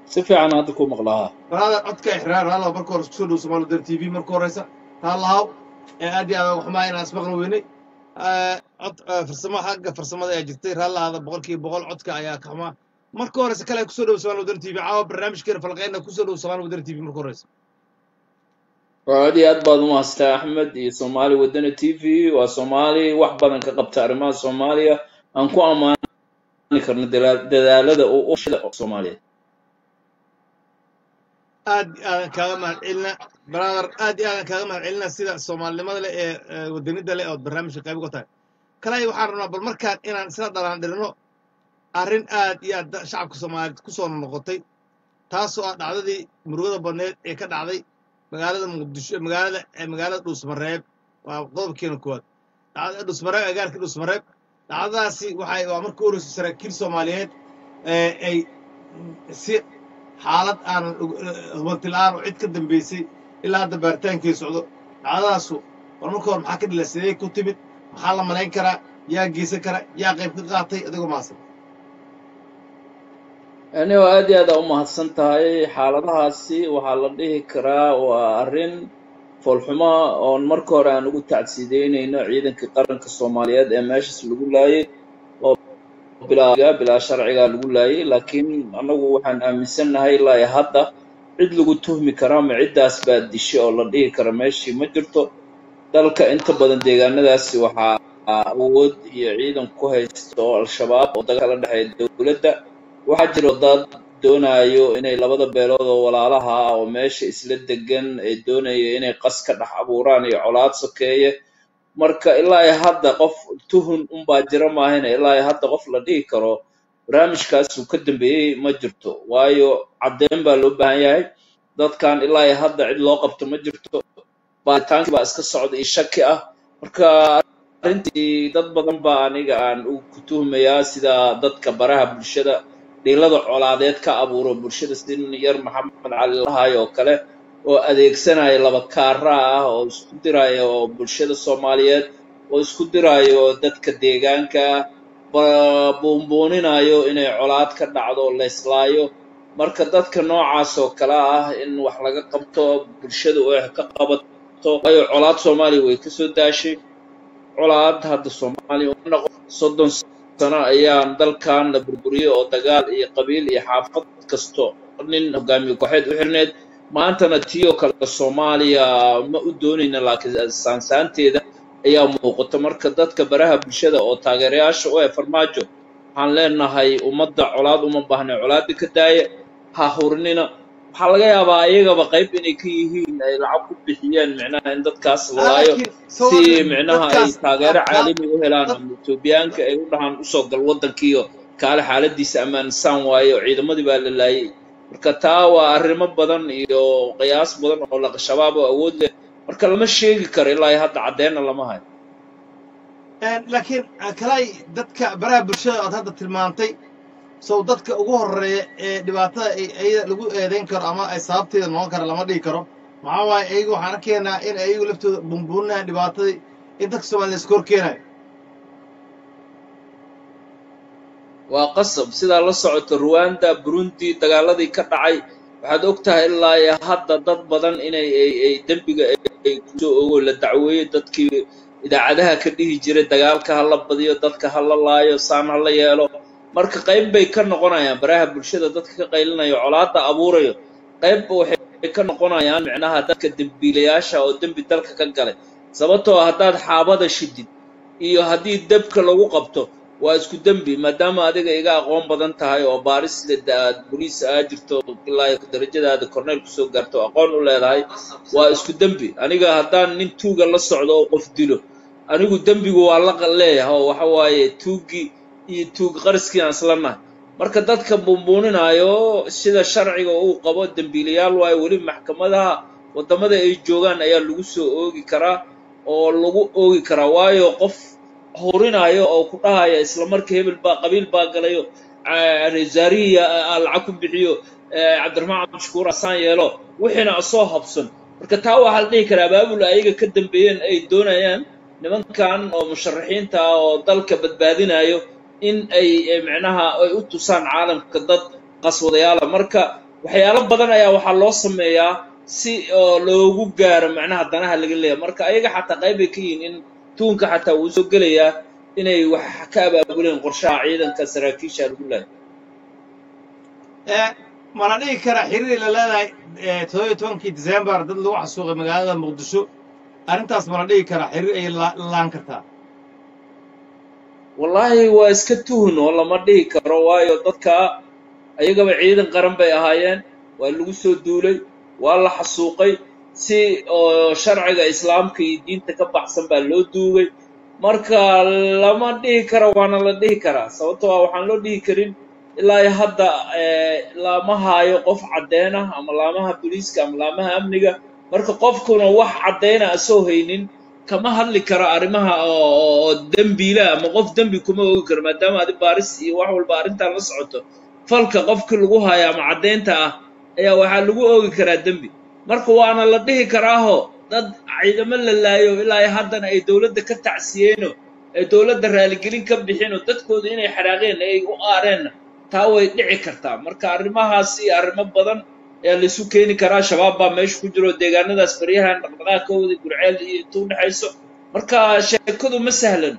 si fiican hadda ku maqlahaa baraada codka ixraar raalaw marka hore kusoo dhow somaali dan t v marka horeysa raalahaw ee aad iyo aad uga xumaa inaan ismaqli weynay cod farsamo xagga farsamada ayaa jirtay raalahaada boqolkiiba boqol codka ayaa ka xumaa marka horeysa kale kusoo dhow somaali wadan t v caawa barnaamijkeena falqeyna kusoo dhow somaali wadan t v marka horeysa waa aad iyo aad baad umahastaa axmed iyo soomaali wadani t v waa soomaali wax badan ka qabta arrimaha soomaaliya aan ku ammaani karno dala- dadaalada uu u shida soomaaliyeed aad iyo aadan kaaga mahad celina brother aad iyo aadan kaaga mahad celina sida soomaalinimada leh ee ee wadanida leh ood barnaamijka qayb uga tahay kalay waxaan rabnaa bal markaan inaan isla dhalaan dhilino arrin aad iyo aad da- shacabka soomaaliyeed ku soo noqotay taasoo ah dhacdadii murugada badneed ee ka dhacday magaalada muqdisho magaalada ee magaalada dhuusmareeb waa qodobkeena koowaad dhacdada dhuusmareeb agaalkii dhuusmareeb dhacdadaasi waxay waa markii u horeysay saraakiil soomaaliyeed ee ay si xaalad aanan hubanti la'aan oo cid ka dambaysay ilaa hadda baaritaankii socdo dhacdadaasu war marka hore maxaa ka dhila sidee ku timid maxaa la malayn karaa yaa geysan kara yaa qayb ka qaatay adigoo maasan anigoo aad iyo aad aa umahadsan tahay xaaladahaasi waxaa la dhihi karaa waa arrin foolxumo oon marka hore aan ugu tacsiideynayno ciidankii qaranka soomaaliyeed ee meeshaas lagu laayay oo bilaa bilaa sharciga lagu laayay laakiin annagu waxaan aaminsannahay ilaa iyo hadda cid lagu tuhmi karaa ma ciddaas baa dishay oo la dhihi kara meeshii ma jirto dalka inta badan deegaanadaasi waxaa awood iyo ciidan ku haysta oo al-shabaab oo dagaal la dhexeeya dowladda waxaa jiro dad doonayo inay labada beelood oo walaalaha ah oo meesha isla degan ay doonaya inay qas ka dhex abuuraan iyo colaad sokeeye marka ilaa iyo hadda qof tuhun unbaa jira maahayna ilaa iyo hadda qof la dhihi karo barnaamijkaasuu ka dambeeyey ma jirto waayo caddeyn baa loo baahan yahay dadkan ilaa iyo hadda cid loo qabto ma jirto baaritaankii baa iska socda iyo shaki ah marka arrintii dad badan baa aniga aan u ku tuhmayaa sida dadka baraha bulshada dhiilada colaadeed ka abuuro bulshada sin yar maxamed cali lahaay oo kale oo adeegsanaya laba kaara ah oo isku diraya oo bulshada soomaaliyeed oo isku dirayo dadka deegaanka ba- buunbuuninayo inay colaad ka dhacdo oo la islaayo marka dadka noocaas oo kale ah in wax laga qabto bulshada oo ka qabato waayo colaad soomaaliya way kasoo daashay colaad hadda soomaaliya uma noqon soddon sano ayaan dalkan la burburiyey oo dagaal iyo qabiil iyo xaafad kasto nin hogaamiye kooxeed u xirneed maantana tii oo kale soomaaliya ma u doonayna laakiin saansaanteeda ayaa muuqata marka dadka baraha bulshada oo taageerayaasha u ee farmaajo waxaan leenahay ummadda colaad uma baahna colaadda ka daaya ha hurinina waxaa laga yaabaa iyagaba qayb inay ka yihiin ay lacag ku bixiyeen micnaha in dadkaas la laayo laakiin si soomaali micnaha ay dadkaas taageero ka caalami u helaan dad ama etoobiyaanka ay u dhahaan usoo gal waddankiiyo kaale xaaladiisa ammaansan waaye oo ciidamadii baa la laayay marka taa waa arrimo badan iyo qiyaas badan oo la shabaab oo awood leh marka lama sheegi karo ilaa iyo hadda caddeenna lama hayo laakiin kalay dadka baraha bulshada aad hadda tilmaantay sow dadka ugu horeeya ee dhibaatada ay ayada lagu eedayn karo ama ay sababteeda noqon kara lama dhihi karo maxaa waaye ayagu waxaan arkeenaa in ayagu laftooda bumbuuninayaan dhibaatadii in dadka soomaalida iska hor keenayo waa qasab sidaa la socota ruwanda burundi dagaaladii ka dhacay waxaad og tahay ilaa iyo hadda dad badan inay ay ay dembiga ay ay kusoo ogo la dacweeyo dadkii idaacadaha ka dhihi jiray dagaalka ha la badiyo dadka ha la laayo saan ha la yeelo marka qayb bay ka noqonayaan baraha bulshada dadka ka qaylinayo colaadda abuurayo qayb waxay ka noqonayaan micnaha dadka dembiilayaasha oo dembi dalka ka galay sababtoo ah haddaad xaabada shidid iyo haddii debka lagu qabto waa isku dembi maadaama adiga iga aqoon badan tahay oo baaris aad boliis aa jirto ilaa darajadaada corneyl kusoo gaarto aqoon u leedahay waa isku dembi aniga haddaan nin tuuga la socdo oo qof dilo anigu dembigu waa la leeyahay oo waxa waaye tuuggii iyo tuug qariskii aan isla nahay marka dadka buunbuuninaayo sida sharciga uu qabo dembiilayaal waayo weli maxkamadaha waddamada ay joogaan ayaa lagu soo oogi karaa oo lagu oogi karaa waayo qof hurinaayo oo ku dhahaya isla markii hebel baa qabiil baa galayo zaariya lacag ku bixiyo cabdiraxmaan cabdishakuur asaan yeelo wixiina asoo habsan marka taa waxaa la dhihi karaa abaabul ayaga ka dambeeyeen ay doonayaan nimankan oo musharaxiinta ah oo dalka badbaadinayo in ay micnaha ay u tusaan caalamka dad qaswadayaala marka waxyaalo badan ayaa waxaa loo sameeyaa si oo loogu gaaro macnaha danaha laga leeyahay marka ayaga xataa qayb bay ka yihiin in tuunka xataa wuu soo gelayaa inay wax ka abaabuleen qorshaha ciidanka saraakiisha lagu leeyahay ee mana dhihi karaa xiriir la leedahay ee toddoba iyo tobankii disembar dad lagu xasuuqay magaalada muqdisho arrintaas mana dhihi karaa xiriir ayay la- laan kartaa wallaahi waa iska tuhun oo lama dhihi karo waayo dadka ayagaba ciidan qaran bay ahaayeen waa lagu soo duulay waa la xasuuqay si oo sharciga islaamka iyo diinta ka baxsan baa loo duugay marka lama dhihi karo waana la dhihi karaa sababtoo ah waxaan loo dhihi karin ilaa iyo hadda eh, lama haayo qof caddeyn ah ama laamaha booliiska ama laamaha amniga marka qofkuna wax caddeyna asoo haynin kama hadli karo arrimaha oo oo- oo dembiila ama qof dembi kuma ogi karo maadaama adi baaris iyo wax walba arrintan la socoto falka qofkii lagu haayo ama caddeynta ah ayaa waxaa lagu oogi karaa dembi marka waana la dhihi karaaho dad ciidamo la laayo ilaa iyo haddana ay dowladda ka tacsiyeeno ay dowladda raaligelin ka bixino dadkooda inay xanaaqeen ay u aareenna taa way dhici kartaa marka arrimahaasi arrimo badan ayaa laisu keeni karaa shabaab baa meesha ku jiro deegaanadaas baryahan dhaqdhaqaaq ka wada gurceel iyo inta u dhexayso marka sheekadu ma sahlan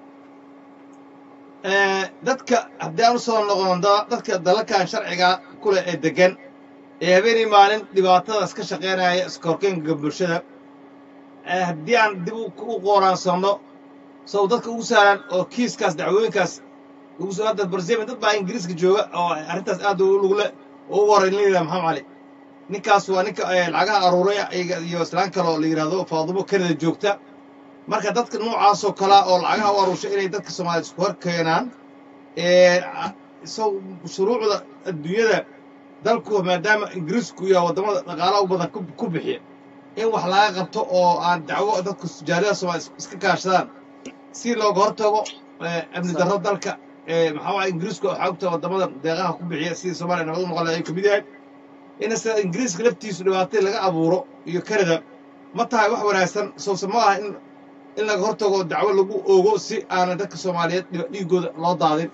ee dadka haddii aan u soo noqono da- dadka dalalkan sharciga ku leh ee degan ee habeenii maalin dhibaatadaas ka shaqaynaya iska horkeenka bulshada ee haddii aan dib u u qoraansanno sow dadka ugu sahlan oo kiiskaas dacwooyinkaas ugu soo hadda barzemen dad baa ingiriiska jooga oo arrintaas aad u lugule oo ugu horreyn la yidhaha maxamed cali ninkaas waa ninka ee lacagaha aruuray iyaga iyo islaan kale oo la yidhaahdo faadumo kanada joogta marka dadka noocaasoo kalea oo lacagaha u aruurshay inay dadka soomaaliya isku hor keenaan ee so shuruucda adduunyada dalku maadaama ingiriisku iyo waddamada dhaqaalaha u badan ku- ku bixiya in wax laga qabto oo aan dacwo dadku jaaliyada soomaaliya is- iska kaashadaan si looga hortago ee, amni darro dalka ee, maxaa waaya ingiriisku waxaa ogta waddamada deeqaha ku bixiya sidii soomaaliya nabad u noqon lahay ay kamid yahay in sida ingiriiska laftiisu dhibaatay laga abuuro iyo canada ma tahay wax wanaagsan sowse ma aha in in laga hortago dacwo lagu oogo si aanan dadka soomaaliyeed dhiba- dhiigooda loo daadin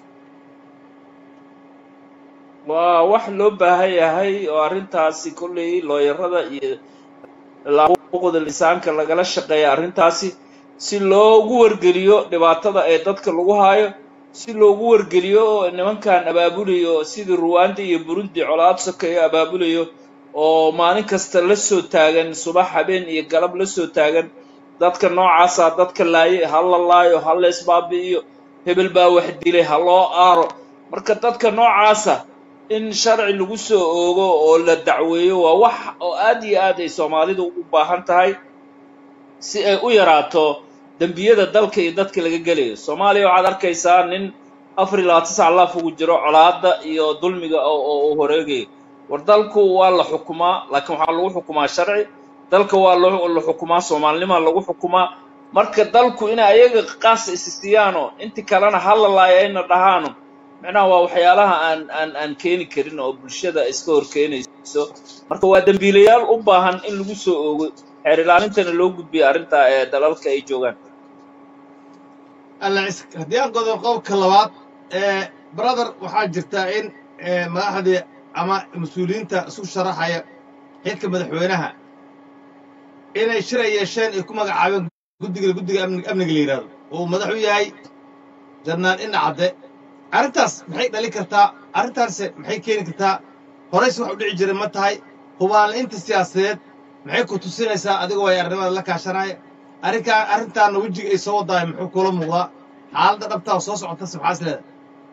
waa wax loo baahan yahay oo arrintaasi kolley looyarada iyo xuquuqda lisaanka lagala shaqeeya arrintaasi si loogu wargeliyo dhibaatada ee dadka lagu haayo si loogu wargeliyo nimankan abaabulayo sidii ruwanda iyo burundi colaad sokeeyo abaabulayo oo maalin kasta la soo taagan subax habeen iyo galab la soo taagan dadka noocaasa dadka laaye ha la laayo ha la isbaabi'iyo hebel baa wax dilay ha loo aaro marka dadka noocaasa in sharci lagu soo oogo oo la dacweeyo waa wax oo aad iyo aad ay soomaalidu u baahan tahay si ay u yaraato dembiyada dalka iyo dadka laga gelayo soomaaliya waxaad arkaysaa nin afar iyo labaatan sac laaf ugu jiro colaadda iyo dulmiga oo oo uu horeegayo war dalku waa la xukumaa laakiin waxaa lagu xukumaa sharci dalka waa loo la xukumaa soomaalinima lagu xukumaa marka dalku inay ayaga qaas isistiyaano inti kalena hala laayo ayna dhahaano macnaha waa waxyaalaha aan aan aan keeni karin oo bulshada iska hor keenayso marka waa dembiilayaal u baahan in lagu soo oogo xeer ilaalintana loo gudbiyo arrintaa ee dalalka ay joogaan alla is- haddii aan godo qodobka labaad ee brother waxaa jirtaa in ee, madaxdii ama mas-uuliyiinta isu sharaxaya xilka madaxweynaha inay shir ay yeesheen ay ku magacaabeen guddiga guddiga amni- amniga la yidhahdo uu madax u yahay janaan ina cadde arrintaas maxay dhalin kartaa arrintaanse maxay keeni kartaa horayse wax u dhici jiray ma tahay hubaanla-inta siyaasadeed maxay ku tusinaysaa adigoo ay arrimada la kaashanaya arrinkaa arrintaana wejiga ay soo wadahay muxuu kula muuqdaa xaaladda dhabtaa oo soo socotase maxaa is leedahay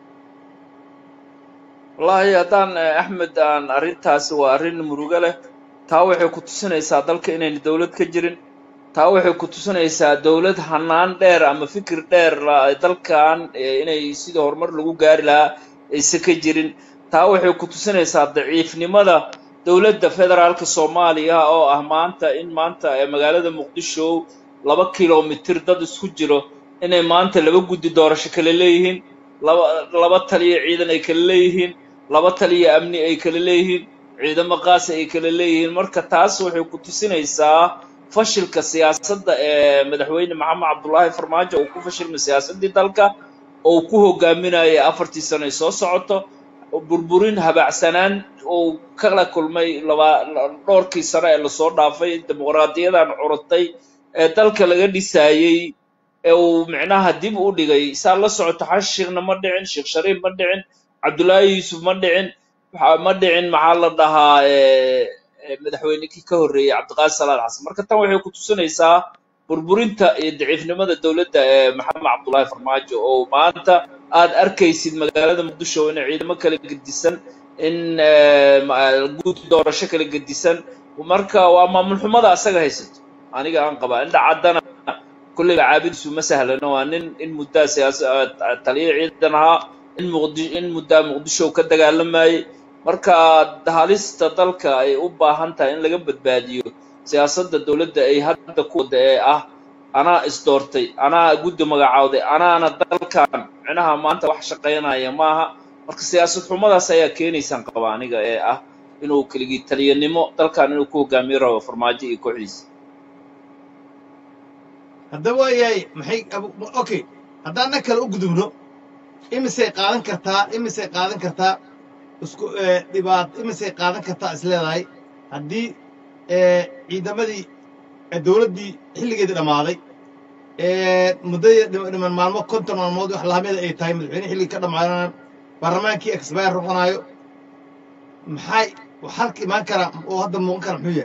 wallaahi haddaan eh, axmed aan arrintaasi waa arrin murugo leh taa waxay ku tusinaysaa dalka inayna dowlad ka jirin taa waxay ku tusinaysaa dowlad hanaan dheer ama fikir dheer la dalkan eh, inay sidii horumar lagu gaari lahaa aysan ka jirin taa waxay ku tusinaysaa daciifnimada dowladda federaalka soomaaliya oo ah maanta in maanta ee magaalada muqdisho laba kilomitir dad isku jiro inay maanta laba guddi doorasho kale leeyihiin laba laba taliya ciidan ay kala leeyihiin laba taliya amni ay kala leeyihiin ciidamo qaasi ay kala leeyihiin marka taas waxay ku tusinaysaa fashilka siyaasadda ee madaxweyne maxamed cabdullaahi farmaajo uu ku fashilmay siyaasaddii dalka oo uu ku hogaaminayay afartii sano ay soo socoto burburin habacsanaan uu kala kulmay laba dhowrkii sano ee lasoo dhaafay dimuqraadiyadan curutay ee dalka laga dhisaayey ee uu micnaha dib u dhigay saa la socoto xasan sheekhna ma dhicin sheekh shariif ma dhicin cabdullaahi yuusuf ma dhicin waxa- ma dhicin maxaa la dhahaa eh, eh, madaxweynekii ka horreeyey cabdiqaadir salaad xasan marka tan waxay ku tusinaysaa burburinta iyo daciifnimada dowladda ee maxamed cabdullaahi farmaajo oo maanta aad arkaysid magaalada muqdisho in ciidamo kala gedisan in eh, ma- guud doorasho kala gedisan marka waa maamul xumada asaga haysato aniga aan qabaa indha caddana kulleyba caabidiisu ma sahlano waa nin in muddaa siyaasa taliya ciidan ahaa in muqdi in muddaa muqdisho ka dagaalamayay marka halista dalka ay u baahan tahay in laga badbaadiyo siyaasadda dowladda ay hadda ku wada ee ah anaa isdoortay anaa guddi magacaawday anaana dalkan micnaha maanta wax shaqaynaya maaha marka siyaasad xumadaas ayaa keenaysaan qaba aniga ee ah inuu keligii taliyanimo dalkan inuu ku hogaamiyo rabo farmaajo iyo kooxdiisa haddaba waa yahay maxay abu- okay haddaan dhan kale u gudubno imisay qaadan kartaa imisay qaadan kartaa isku eh, dhibaat imisay qaadan kartaa is leedahay haddii eh, ciidamadii eh, dowladdii xilligeedii dhammaaday eh, muddadii dhim- dhiman maalmo konton maalmood wax lahamida ay tahay madaxweyne xilligii ka dhammaanaan baarlamaankii expire noqonayo maxay xalka imaan kara oo hadda muuqan kara muxuu yahay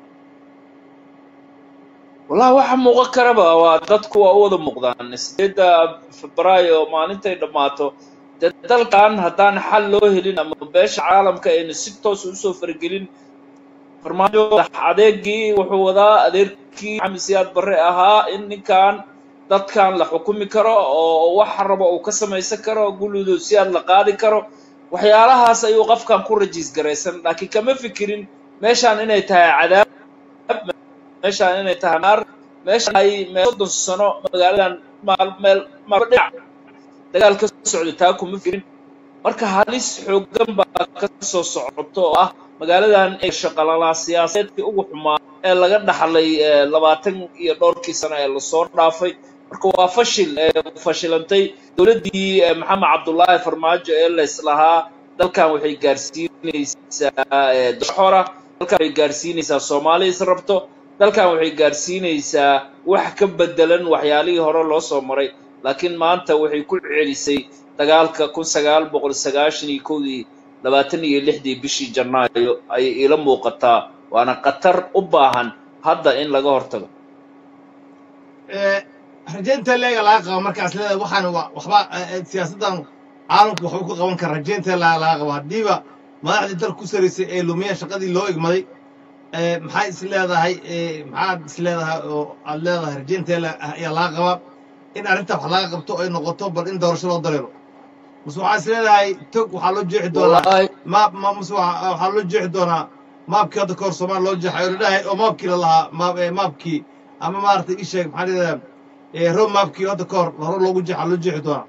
wallahi waxa muuqan karaba waa dadku waa u wada muuqdaan sideedda febraayo maalintay dhammaato dee dalkan haddaan xal loo helin ama beesha caalamka ayna si toos usoo faragelin farmaajo adeegii wuxuu wadaa adeerkii maxamed siyaad barre ahaa in ninkan dadkan la xukumi karo oo wax raba uu ka samaysan karo guludo siyaad la qaadi karo waxyaalahaas ayuu qofkan ku rajiis garaysan laakiin kama fikirin meeshaan inay tahay cadaab meeshaan inay tahay naar meeshaan ay meel soddon sano magaaladan maal meel maal dhinac dagaal ka socda taa kuma fikirin marka halis xooggan baa ka soo socoto oo ah magaaladan ee shaqalalaa siyaasadeedkii ugu xumaa ee laga dhaxlay eh, labaatan iyo dhowrkii sano ee lasoo dhaafay marka waa fashil ee fashilantay dowladdii eh, maxamed cabdullaahi farmaajo ee layslahaa dalkan waxay gaarsiinaysaa eh, doxora dalkan waxay gaarsiinaysaa soomaali is rabto dalkan waxay gaarsiinaysaa wax ka bedelan waxyaalihii hore loo soo maray laakiin maanta waxay ku celisay dagaalka kun sagaal boqol sagaashan iyo kowdii labaatan iyo lixdii bishii janaayo ayay iila muuqataa waana khatar u baahan hadda in laga hortago Eh, rajaynta leega laga qabo markaas leedahay waxaan wa- waxba eh, eh, siyaasaddan caalamku waxba ku qaban kara rajaynta laga laga qabo haddiiba madaxdii dalka ku saraysay ee lumiyeen shaqadii loo igmaday eh, maxay is leedahay eh, maxaad is leedahay oo aad leedahay rajaynta ayaa laga qabaa in arrinta wax laga qabto ay noqoto bal in doorasho loo dareero mase waxaa is leedahay tog waxaa loo jeexi doonaa wallaahi maab ma mase waxa- waxaa loo jeexi doonaa maabkii hadda kahor soomaali loo jeexay oo la dhahay oo maabkii la lahaa maab eh, maabkii ama maaragtay ii sheeg maxaa la yidhahdaa road maabkii hadda kahor hore loogu jeexaa loo jeexi doonaa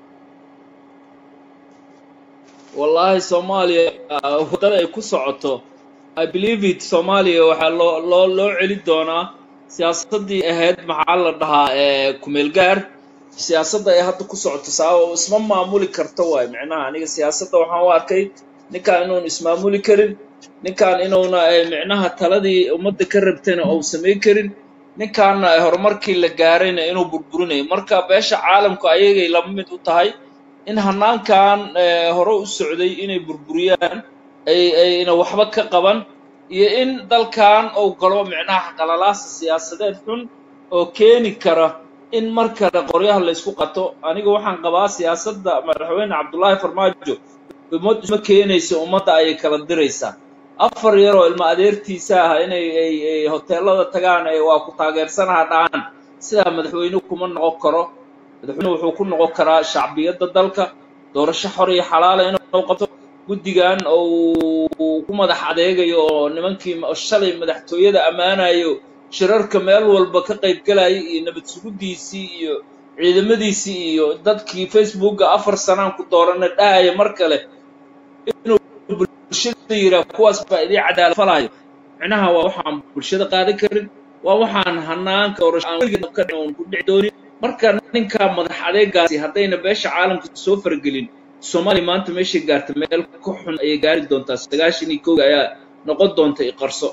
wallaahi soomaaliya ah, waddada ay ku socoto i believe it soomaaliya waxaa loo loo loo celi doonaa siyaasaddii ahayd maxaa la dhahaa ee kumeel gaar siyaasadda ay hadda ku socoto sababa isma maamuli karto waay micnaha aniga siyaasadda waxaan u arkay ninkaan inuun ismaamuli karin ninkaan inuuna eh, micnaha taladii ummadda ka rabtayna uu samayn karin ninkaana eh, horumarkii la gaarayna inuu burburinayo marka beesha caalamku ayagay lama mid u tahay in hanaankan eh, hore u socday inay burburiyaan ay ayna waxba ka qaban iyo in dalkan uu galo micnaha qalalaasa siyaasadeed xun oo keeni kara in mar kale qoryaha la isku qato aniga waxaan qabaa siyaasadda madaxweyne cabdullaahi farmaajo ummad isma keenayso ummadda ayay kala diraysaa afar yar oo ilma adeertiisa ah inay ay ay hoteelada tagaan ee waa ku taageersanaha dhahaan sidaa madaxweyne kuma noqon karo madaxweyne wuxuu ku noqon karaa shacbiyadda dalka doorasho xor iyo xalaala inuu qabto guddigan uu ku madax adeegayo oo nimankii ma- shalay madaxtooyada ammaanayo shirarka meel walba ka qayb galayay iyo nabad suguddiisii iyo ciidamadiisii iyo dadkii facebooka afar sanaan ku doorana dhahaya mar kale inuu bulshada yiraa kuwaas baa idii cadaalad falayo micnaha waa waxaan bulshada qaadan karin waa waxaan hanaanka doorasho aan weligeed ka dhicin oon ku dhici doonin marka ninka madax adeegaasi haddayna beesha caalamka soo faragelin soomaaliya maanta meeshay gaarta meel ka xun ayay gaari doontaa sagaashan iyo kowga ayaa noqon doonta iqarso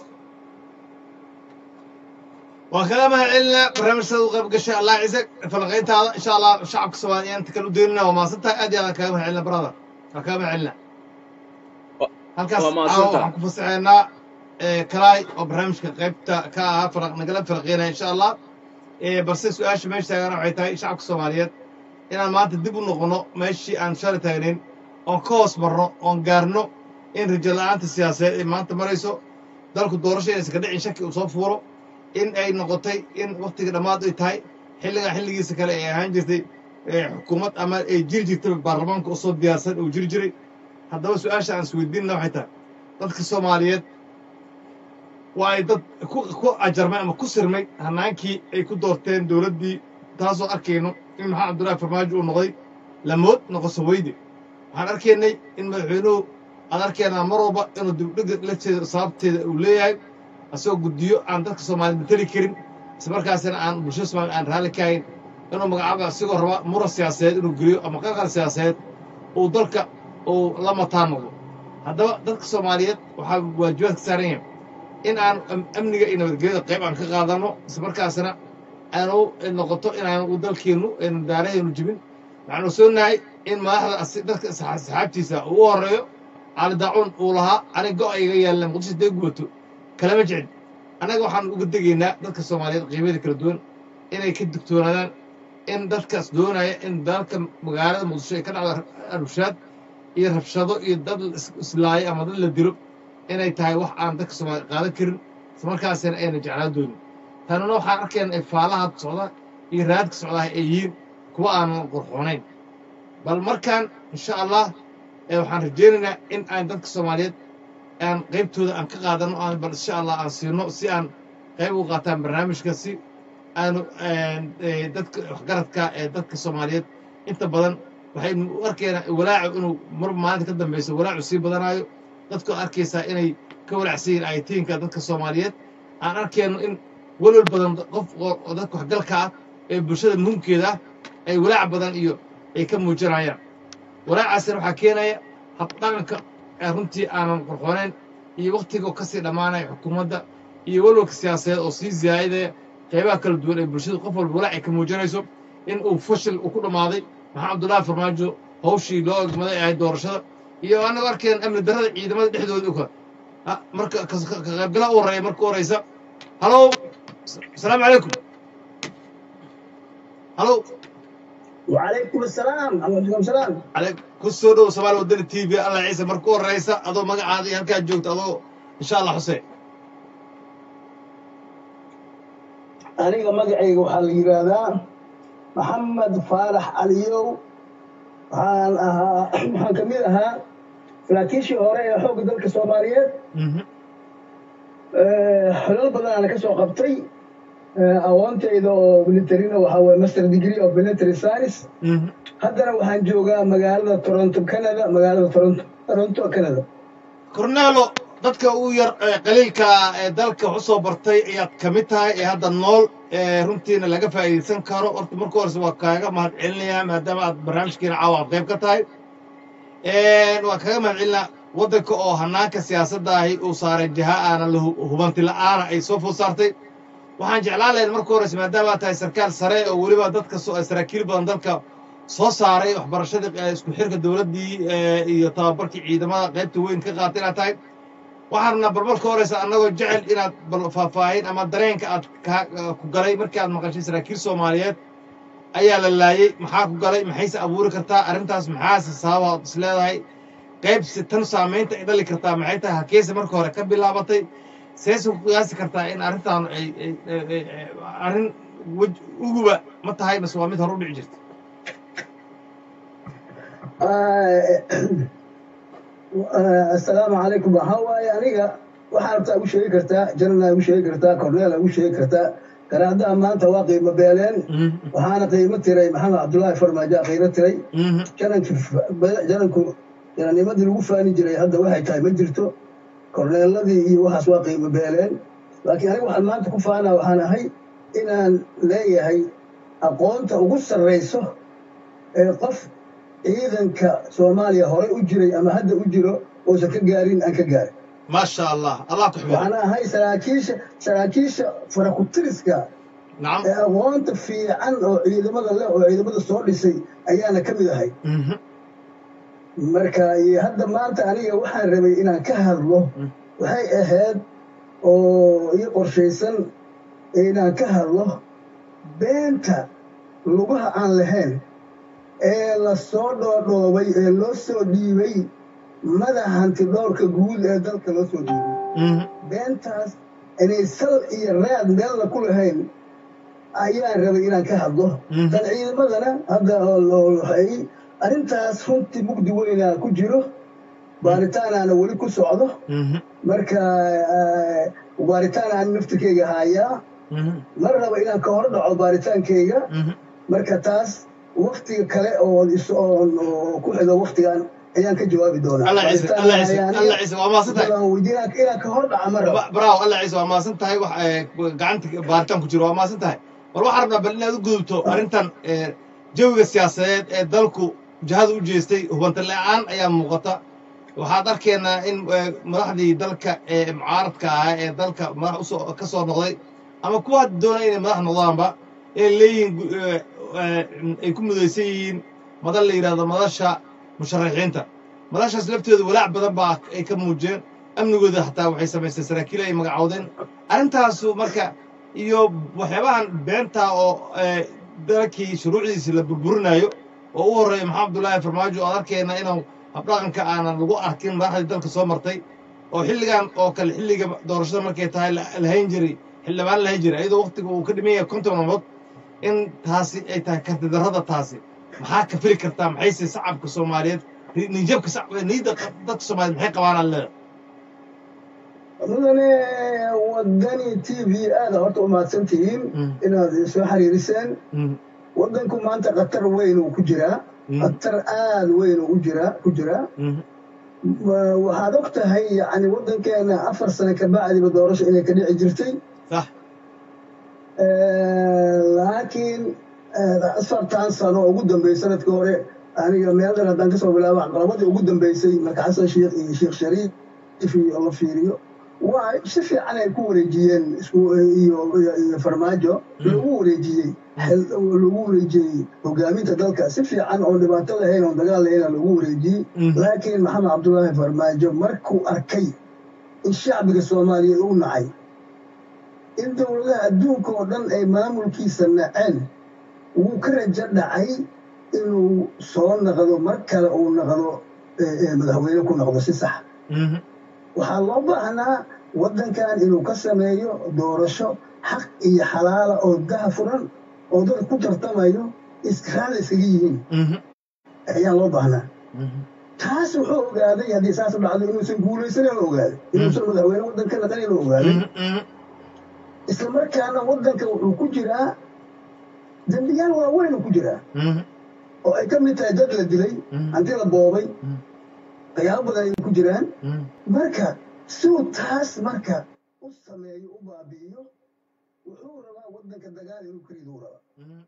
waan kaga mahad celinaa barnaamijsada u qayb gashay allah ciise falanqayntaada insha allah shacabka soomaaliya inta kale u deynina waa mahadsan tahay aad iyo aad aan kaga mahad celina brother waan kaga mahad celinaa halkaas waa caawa mahadsantahay waxaan ku fasaxeynaa kalaay oo barnaamijka qaybta ka ahaa faraq nagala falaqeynaya insha allah Eh, balse su-aasha meesha taagana waxay tahay shacabka soomaaliyeed inaan maanta dib u noqono meeshii aan shalay taagnayn oon ka hoos marno oon gaarno in rajo la-aanta siyaasadeed ay maanta marayso dalku doorasho inaysan ka dhicin shaki uu soo fuuro in ay noqotay in waktiga dhammaad ay tahay xilligan xilligiisa kale ay ahaan jirtay eh, xukuumad ama ay jiri jirtay baarlamaanka oo soo diyaarsan uu jiri jiray haddaba su-aasha aan isweydiinna waxay tahay dadka soomaaliyeed waa ay dad ku ku ajarmay ama ku sirmay hanaankii ay ku doorteen dowladdii taasoo arkayno in maxamed cabdullaahi farmaajo uu noqday lamood noqoso weyde waxaan arkaynay in madaxweynuhu aan arkaynaa mar walba inuu dibdhiga lafteeda sababteeda uu leeyahay asagoo guddiyo aan dadka soomaaliyeed mateli karin islamarkaasina aan bulshada soomaaliya aan raalli ka hayn inuu magacaaba asigoo raba muran siyaasadeed inuu geliyo ama qalqal siyaasadeed uu dalka uu la mataan noqdo haddaba dadka soomaaliyeed waxaa waajibaad ka saaran yahay in aan am- amniga iyo nabadgelyada qayb aan ka qaadano islamarkaasna aanu noqoto inaanu dalkeennu aynu daarahaynu jibin waxaanu soonahay in madaxda asi- dadka saxa- saxaabtiisa uu u horeeyo cali daacuun uu lahaa ani go' iga yaalleen muqdisho dee gubato kalama jecel annaga waxaan uga degaynaa dadka soomaaliyeed qiimada kala duwan inay ka digtoonaadaan in dadkaas doonaya in dalka magaalada muqdisho ay ka dhacdo arushaad iyo rabshado iyo dad la is- islaayo ama dad la dilo inay tahay wax aan dadka soomaaliya qaadan karin islamarkaasina ayna jeclaan doonin tanina waxaan arkayna ay faalaha socda iyo raadka socdaha ay yihiin kuwa aanan qurxoonayn bal markaan insha allah eh, waxaan rajaynaynaa in aan dadka soomaaliyeed aan qaybtooda aan ka qaadano aan bal insha allah aan siino si aan qayb uga qaataan barnaamijka si aanu eh, dadka waxgaradka ee dadka soomaaliyeed inta badan waxaynu u arkaynaa walaacu inuu mar maalinta ka dambeyso walaacu sii badanaayo dadku arkaysaa inay ka walacsan yihiin aytiinka dadka soomaaliyeed aan arkayno in walwal badan qof oo oo dadka waxgalka ah ee bulshada muhimkeeda ah ay walaac badan iyo ay ka muujinayaan walaacaasina waxaa keenaya habdhaqanka ee runtii aanan qorxoonayn iyo waktiga oo kasii dhammaanaya xukuumadda iyo walwalka siyaasadeed oo sii ziyaadaya qaybaha kala duwan ee bulshada qof walba walaac ay ka muujinayso in uu fashil uu ku dhammaaday maxamed cabdullaahi farmaajo hawshii loo egmaday ahayd doorashada iyo anagu arkeen amni darrada ciidamada dhexdooda uka ha, marka ka ka- ka qaybgala u horeeya marka u horeysa halow s- asalaamu calaykum halow وعليكم السلام عليكم السلام ale ku soo dhow soomaali wadani t v allah ciise marka u horeysa adoo magacaada iyo halkaad joogto adoo insha allah xuseen aniga magacayga waxaa la yidhaahdaa maxamed faarax caliyow waxaan ahaa waxaan ka mid ahaa saraakiishii hore ee xoogga dalka soomaaliyeed Mhm, Eh, xilal badan aan ka soo qabtay Eh, aqoontayda oo militarina waxaa waye master degree of military science mhm. haddana waxaan joogaa magaalada toronto canada magaalada toronto toronto canada cornelo dadka ugu yar ee qaliilka ee dalka wax u soo bartay ayaad ka mid tahay ee hadda nool ee runtiina laga faa'iidaysan karo horta marka horeysa waa kaaga mahad celinayaa maadaama aad barnaamijkeena caawa aad qayb ka tahay waa kaga mahad celinaa waddanka oo hanaanka siyaasadda ahi uu saaray jiha aanan la hu- hubanti la'aana ay soo food saartay waxaan jeclaan lahayd marka horeysa maadaama aad tahay sarkaal sare oo weliba dadka soo- saraakiil badan dalka soo saaray waxbarashadii eh, isku xirka dowladdii eh, iyo tababarkii ciidamada qaybta weyn ka qaatay inaad tahay waxaan rabnaa bal marka horeysa annagoo jecel inaad bal faahfaahin ama dareenka aad ka- ku galay markii aad maqashay saraakiil soomaaliyeed ayaa la laayey maxaa ku galay maxayse abuuri kartaa arrintaas maxaase sababaad is leedahay qaybsi tan saamaynta ay dhali kartaa maxay tahay hakeese marka hore ka bilaabatay seese ku qiyaasi kartaa in arrintaan ay ay- ay- ay- ay- arrin wej uguba ma tahay mase waa mid hore u dhici jirta asalaamu calaykum waxaa waaye aniga waxaa rabtaa ugu sheegi kartaa janana ugu sheegi kartaa cornela ugu sheegi kartaa garaadaha maanta waa qiimo beeleen waxaana qiimo tiray maxamed cabdullaahi farmaajo qiimo tiray jananki jananku jananimadii lagu faani jiray hadda waxay tahay ma jirto korneeladii iyo waxaas waa qiimo beeleen laakiin aniga waxaan maanta ku faanaa waxaan ahay inaan leeyahay aqoonta ugu sarrayso ee qof ciidanka soomaaliya horey u jiray ama hadda u jiro uusan ka gaarin aan ka gaarin maasha allah allah ku xifdiyo waxaan ahay saraakiisha saraakiisha farakutiriska nacam ee aqoonta fiican oo ciidamada leh oo ciidamada soo dhisay ayaana ka mid ahay Mhm. marka iyo hadda maanta aniga waxaan rabay inaan ka hadlo Mm. waxay ahayd oo ii qorshaysan inaan ka hadlo beenta lugaha aan lahayn ee la soo dhoodhoobay ee loo soo dhiibay madaxa hantidhowrka guud ee dalka loo soo dhiibay Mhm. beentaas inay sal iyo raad meelna ku lahayn ayaan rabay inaan ka hadlo Mhm. tan ciidamadana hadda oo loo waxay arrintaas runtii mugdi weynaa ku jiro baaritaanaana weli ku socdo Mhm. marka eh, baaritaan aan naftirkeyga hayaa Mhm. mar raba inaan ka hor dhaco baaritaankeyga Mhm. marka taas waktiga kale oo is oon oo ku xigo waktigan ayaan ka jawaabi doonaa allah ciise Baaritaan allah ciise hayaaniya, allah ciise waa mahadsan tahay dadaan weydiinaa inaan ka hor dhaca ma raba Ba- bravo allah ciise waa mahadsan tahay wax eh, gacanta baaritaan ku jiro waa mahadsan tahay war waxaan rabnaa bal inaad u gudubto arrintan eh, jawiga siyaasadeed ee dalku jihada u jeestay hubanta la-aan ayaa muuqata waxaad arkaynaa in eh, madaxdii dalka ee mucaaradka ahaa ee dalka madax usoo ka soo noqday ama kuwa hadda doonaya inay madax noqdaanba ee leeyihiin gu- eh, eh, ay ku mudaysan yihiin madal la yidhahdo madasha musharaxiinta madashaas lafteedu walaac badan baa ay ka muujiyeen amnigooda xataa waxay samaysteen saraakiil ay magacoodeen arrintaasu marka iyo waxyaabahan beenta oo eh, dalkii shuruucdiisi la burburinayo oo u horreeya maxamed abdullaahi farmaajo oo arkayna inuu habdhaqanka aanan lagu arkin madaxdii dalka soo martay oo xilligan oo kale xilliga doorashada markay tahay la la hayn jiray xildhibaan la hayn jiray iyadoo waqtiga uu ka dhiman yahay konton maalmood in taasi ay tahay kartidarrada taasi maxaa ka fili kartaa maxayse shacabka soomaaliyeed ni- niyadjabka shacab- niyadda dadka soomaaliyeed maxay qabaan aan leedahay mudane wadani t v aada horta u mahadsan tihiin Mm. inaad soo xiriiriseen Mm, waddanku maanta khatar weyn uu ku jiraa mm, khatar aada weyn uu jiraa ku jiraa mm, Ma- waxaad og tahay yacni waddankeena afar sano ka bacdiba doorasho inay ka dhici jirtay sax Eh, laakiin eh, afartan sano ugu dambeysay sanadkii hore aniga meel dhan haddaan kasoo bilaabo caqabadii ugu dambeysay marka xasan sheekh iyo sheekh shariif iyo la fiiriyo waa si fiican ay ku wareejiyeen isku iyo iyo iyo farmaajo lagu wareejiyey xil- lagu wareejiyey hogaaminta dalka si fiican oo dhibaato lahayn oo dagaal lahayn lagu wareejiyey Mhm. laakiin maxamed cabdullaahi farmaajo markuu arkay in shacbiga soomaaliyeed u nacay in dowladaha adduunka oo dhan ay maamulkiisa naceen wuu ka rajo dhacay inuu soo naqdo mar kale uu naqdo eh, eh, madaxweyne ku noqdo si sax Mhm. waxaa loo baahnaa waddankan inuu ka sameeyo doorasho xaq iyo xalaala oo daha furan oo dad ku tartamayo israail iskaga yihiin Mhm. ayaa loo baahnaa Mhm. taas wuxuu ogaaday haddii saas dhacdo inuusan guulaysanin ogaaday inuusan madaxweyne waddanka naqanin ogaaday Mhm. Mhm. isla markaana waddanka wuxuu ku jiraa dembiyaal waaweyn uu ku jiraa Mhm. oo ay ka mid tahay dad la dilay Mhm. hanti la boobay Mhm. waxyaabo badan ay ku jiraan Mhm. marka siuu taas marka u sameeyo u baabi'iyo wuxuu rabaa waddanka dagaal inuu ka riduu rabaa Mhm.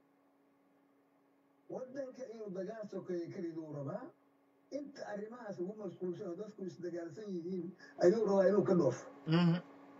waddanka inuu dagaal sokeeyo ka riduu rabaa inta arrimahaas ugu mashquulsan oo dadku isdagaalsan yihiin ayuu rabaa inuu ka dhoofo Mhm.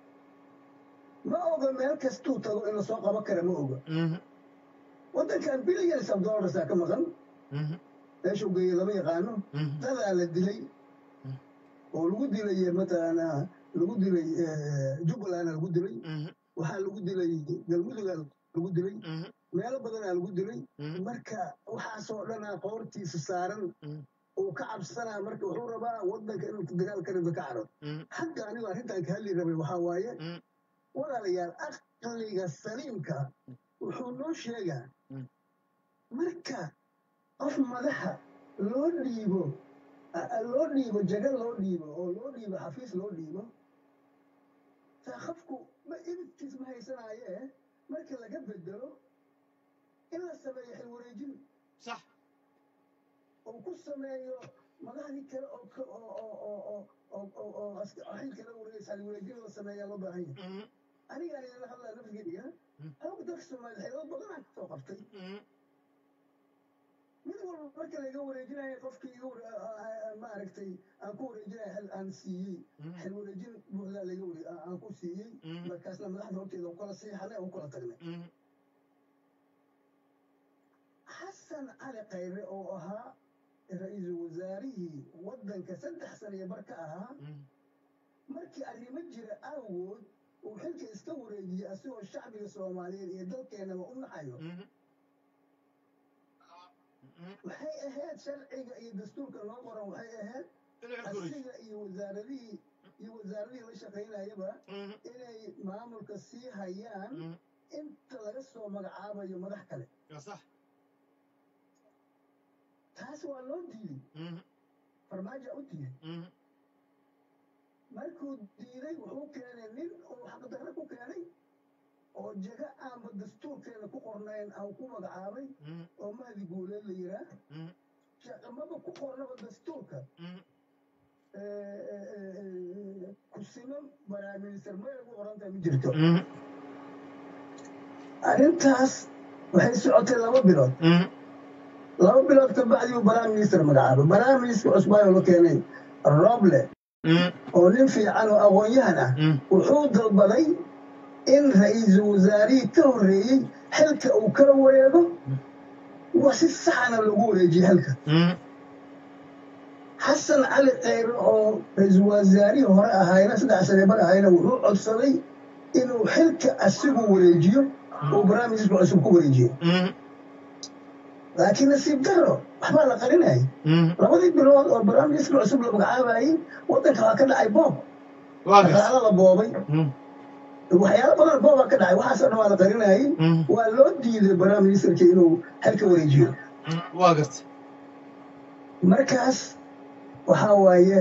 ma oga meel kastuu tago in lasoo qaban kara ma oga Mhm. waddankan billions of dollarsaa ka maqan Mhm. meeshuu geeye lama yaqaano Mhm. dadaa la dilay oo lagu dilay mataqaanaa lagu dilay eh, jubbalandna lagu dilay Mhm. waxaa lagu dilay galmudugaa lagu dilay Mhm. meelo badanaa lagu dilay Mhm. marka waxaasoo dhanaa qoortiisa saaran Mhm. uu ka cabsanaa marka wuxuu rabaa waddanka inuu dagaal ka rido ka caro Mhm. hadda anigu arrintan ka hadli rabay waxaa waaye Mhm. walaalayaal aqliga saliimka wuxuu noo sheegaa Mm. marka qof madaxa loo dhiibo a- a- loo dhiibo jaga loo dhiibo oo loo dhiibo xafiis loo dhiibo taa qofku ma ibidkiis ma haysanaaye marka laga bedelo in la sameeyo xil wareejin sax oo ku sameeyo madaxdii kale oo ka- oo oo oo oo oo oo oo as- xil kale wareegaysa xil wareejin la sameeyaa loo baahan yahay Mhm. anigaan idinla hadlaa nafsigeyga Mm. xoog dalka soomaaliya xeelado badanaa kasoo qabtay Mhm. mid walba marka laga wareejinayo qofkii iga ware- a- a- a- maaragtay aan ku wareejinayo xil aan siiyey xil wareejin buuxdaa laga ware aan aan ku siiyey markaasna madaxda horteeda u kala siixanay u kala tagnay xasan cali khayre oo ahaa ra-iisul wasaarihii waddanka saddex sano iyo bar ka ahaa markii arrimo jira awgood uu xilka iska wareejiyey asigoo shacbiga soomaaliyeed iyo dalkeennaba u naxayo waxay ahayd sharciga iyo dastuurka loo qoran waxay ahayd asiga iyo wasaaradihii iyo wasaaradihii la shaqaynayaba inay maamulka sii hayaan inta laga soo magacaabayo madax kale صح taas waa loo diiday farmaajo u diiday markuu diiday wuxuu keenay nin uu xaqdarre ku keenay oo jaga aanba dastuurkeena ku qornayn aan ku magacaabay oo mahdi guuleed la yiraa shaqamaba ku qornaba dastuurka kusimo baraaminister may ugu qorantahay ma jirto arrintaas waxay socotay laba bilood laba bilood ka bacdi uu baraaminister magacaabay baraaminister cusbaayo la keenay roble oo nin fiican oo aqoon-yahan ah wuxuu dalbaday in ra-iisul wasaarihii ka horreeyey xilka uu kala wareego waa si saxana lagu wareejiyey xilka xasan cali khayre oo ra-iisul wasaarihii hore ahayna saddex sane bar ahayna wuxuu codsaday inuu xilka asigu wareejiyo uu barnaamijka cusub ku wareejiyo laakiin nasiib daro waxbaa la qarinayay labadii bilood oo barnaamijka cusub la magacaabayay waddanka waa ka dhacay boob واقف dhaqaalo la boobay waxyaalo badan booba ka dhacay waxaasoo dhan waa la qarinayay waa loo diiday barnaamijka inuu xilka wareejiyo واقف markaas waxaa waaye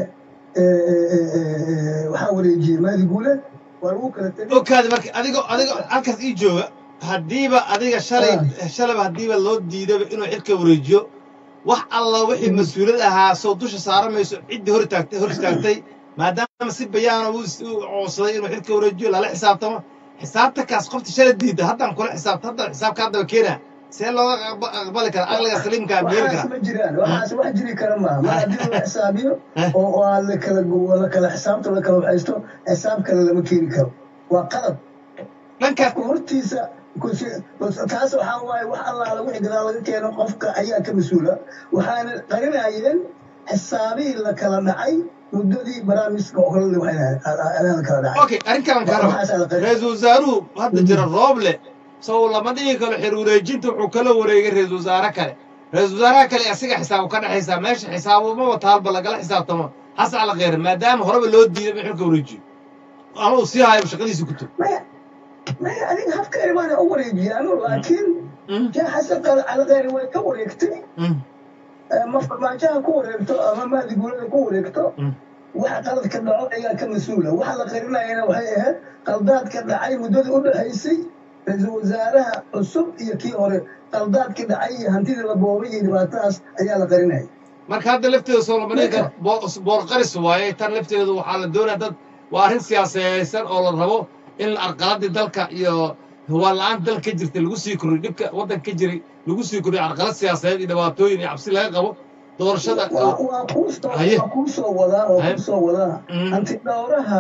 waxaa wareejiyey maadi guuleed waa lagu kala tegay okaadi marka adigoo adigoo halkaas ii jooga haddiiba adiga shalay shalayba haddiiba loo diidaba inuu xilka wareejiyo wax alla wixii mas-uuliyad ahaa soo dusha saaran mayso ciddii hor taagtay hor istaagtay maadaama si bayaana uu is- uu coodsaday inuu xilka wareejiyo lala xisaabtamo xisaabtankaas qofta shalay diida haddaan kula xisaabta haddaan xisaabka haddaba keenaa see looga aqba- aqbali karaa aqliga saliimkaa meeli waxaas karaa ma jiraan waxaas wax jiri kara maaha mar haddii la xisaabiyo oo oo aan la kala la kala xisaabta la kala waxaysto xisaab kale lama keeni karo waa qalad dhankaas qofka hortiisa kusi- taas waxaa waaye wax allaala wixii gadaal laga keeno qofka ayaa ka mas-uula waxaana qarinayeen xisaabihii la kala dhacay muddadii barnaamijka oo kale waxay la kala dhacay okay arrinkan karo waxaasaa la qarin ra-iisul wasaaruhu hadda jira rooble sow lama dhihi karo xir wareejinta wuxuu kala wareegay ra-iisul wasaare kale ra-iisul wasaaraha kale asiga xisaabu ka dhexaysaa meesha xisaabumaba taalba lagala xisaabtamo xasan cali kheyre maadaama horeba loo diiday in xilka wareejiyo ama uu sii hayo shaqadiisa ku tog maya maya adiga habka eribaana u wareejiyaano laakiin jaa xasan qal calaqeeri way ka wareegtay ma farmaajaha ku wareegto ama mahdi guulada ku wareegto waxa qaladka dhaco ayaa ka mas-uula waxa la qarinayana waxay ahayd qaldaadka dhacay muddadii u dhexaysay ra-iisul wasaaraha cusub iyo kii hore qaldaadka dhacay iyo hantidii la boobay iyo dhibaatadaas ayaa la qarinaya marka hadda lafteeda soo lama dhihi karo boor- boorqaris waaye tan lafteedu waxaa la doonaya dad waa arrin siyaasadaysan oo la rabo in arqaladii dalka iyo hawaan la-aan dalka ka jirtay lagu sii kordhiyo dhibka waddanka ka jiray lagu sii kordhiyo arqalad siyaasadeed iyo dhibaatooyin iyo cabsi laga qabo doorashada waa waa kuu soo Haye. waa kuu soo wadaa oo Haye. kuu soo wadaa Mm. hanti dhowraha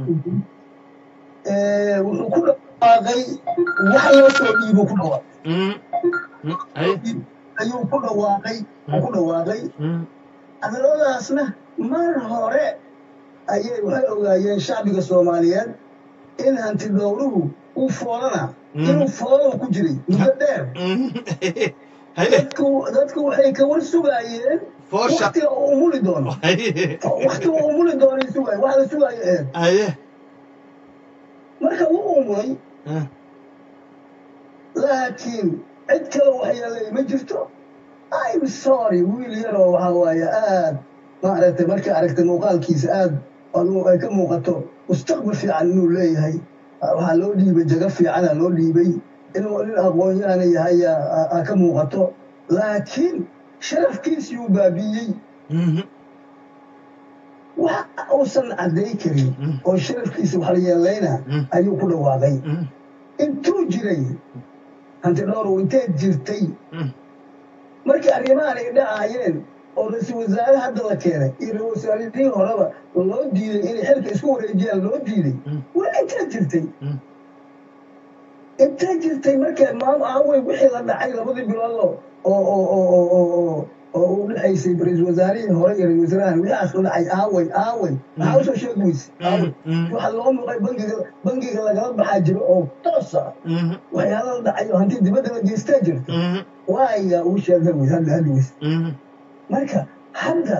ee, wuxuu ku dhawaaqay wax loo soo dhiibo ku dhawaaqay Mm. Mm. Haye. ayuu ku dhawaaqay uu ku dhawaaqay Mm. hadalladaasna mar hore ayay waxay ogaayeen shacbiga soomaaliyeed in hanti dhowruhu uu foolana Mm. inuu foolana ku jiray muddo dheer Mm. Haye. dadku dadku waxay ka war sugaayeen Foosha. waktiga uu umuli doono Haye. waktiga uu umuli doonay sugaay waxa la sugaayo eed Haye. marka wuu umulay Ah. laakiin cid kale waxyeelay ma jirto im sorry wiil yaroo waxaa waaye aad maaragtay markay aragtay muuqaalkiisa aad adu ay ka muuqato mustaqbal fiican inuu leeyahay waxaa loo dhiibay jago fiicana loo dhiibay inuu nin aqoon-yahana yahay aa- aa ka muuqato laakiin sharafkiisii uu baabi'iyey Mhm. wax uusan cadday karin Mm. oo sharafkiisa wax la yeelayna Mm. ayuu ku dhawaaqay Mm. intuu jiray hanti dhowrow inteed jirtay Mm. markii arrimahan ay dhacaayeen oo ra-iisul wasaare hadda la keenay iyo ra-isul wasaarihii horeba loo diiday inay xilka isku wareejiyaan loo diiday waa intaa jirtay intaa jirtay marka maam aawey wixii la dhacay labadii bilood oo oo oo oo oo oo oo u dhexaysay ra-iisul wasaarihii hore iyo ra-isul wasaarahan wixaas la dhacay aawey aawey maxaa usoo sheegi weyse aawey waxaa loo muuqay bangiga bangiga lagala baxaa jiro oo toos ah waxyaala la dhacay oo hanti dibadda la geystaa jirta waaya uu sheegay wey hadda hadda weyse marka hadda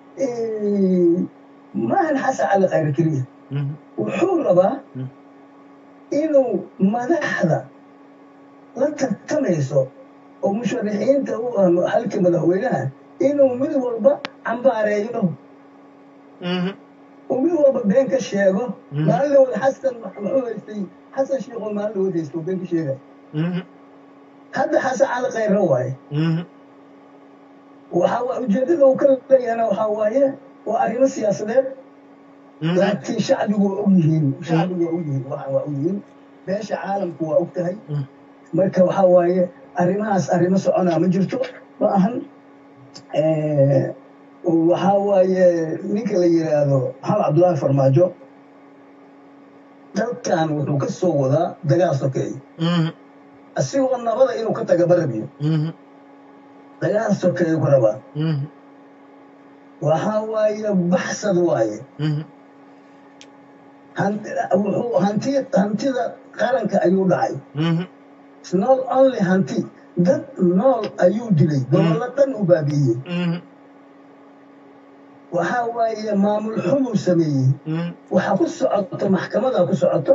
maahan xasan cali khayr keliya wuxuu rabaa inuu madaxda la tartamayso oo musharaxiinta u ah halka madaxweynaha inuu mid walba cambaareeyo uu mid walba been ka sheego maalin dhawood xasan muxuu haystay xasan sheekh oo maalin dhawood haysta oo been ka sheegay hadda xasan cali khayra waaye waxaa waa ujeedada uu ka leeyahana waxaa waaye waa arrimo siyaasadeed laakiin shacbigu waa og yihiin shacbigu waa og yihiin waxa waa og yihiin beesha caalamku waa og tahay marka waxaa waaye arrimahaas arrimo soconaa ma jirto ma ahan waxaa waaye ninka la yidhaahdo maxamed cabdullaahi farmaajo dalkan wuxuu ka soo wadaa dagaal sokeeye asigoo nabada inuu ka taga barabiyo dagaal sokeeye ku rabaa waxaa waaye baxsad waaye wuxuu hanti hantida qaranka ayuu dhacay not only hanti dad nool ayuu dilay gobollo dhan u baabi'iyey waxaa waaye maamul xumuu sameeyey waxa ku socoto maxkamada ku socoto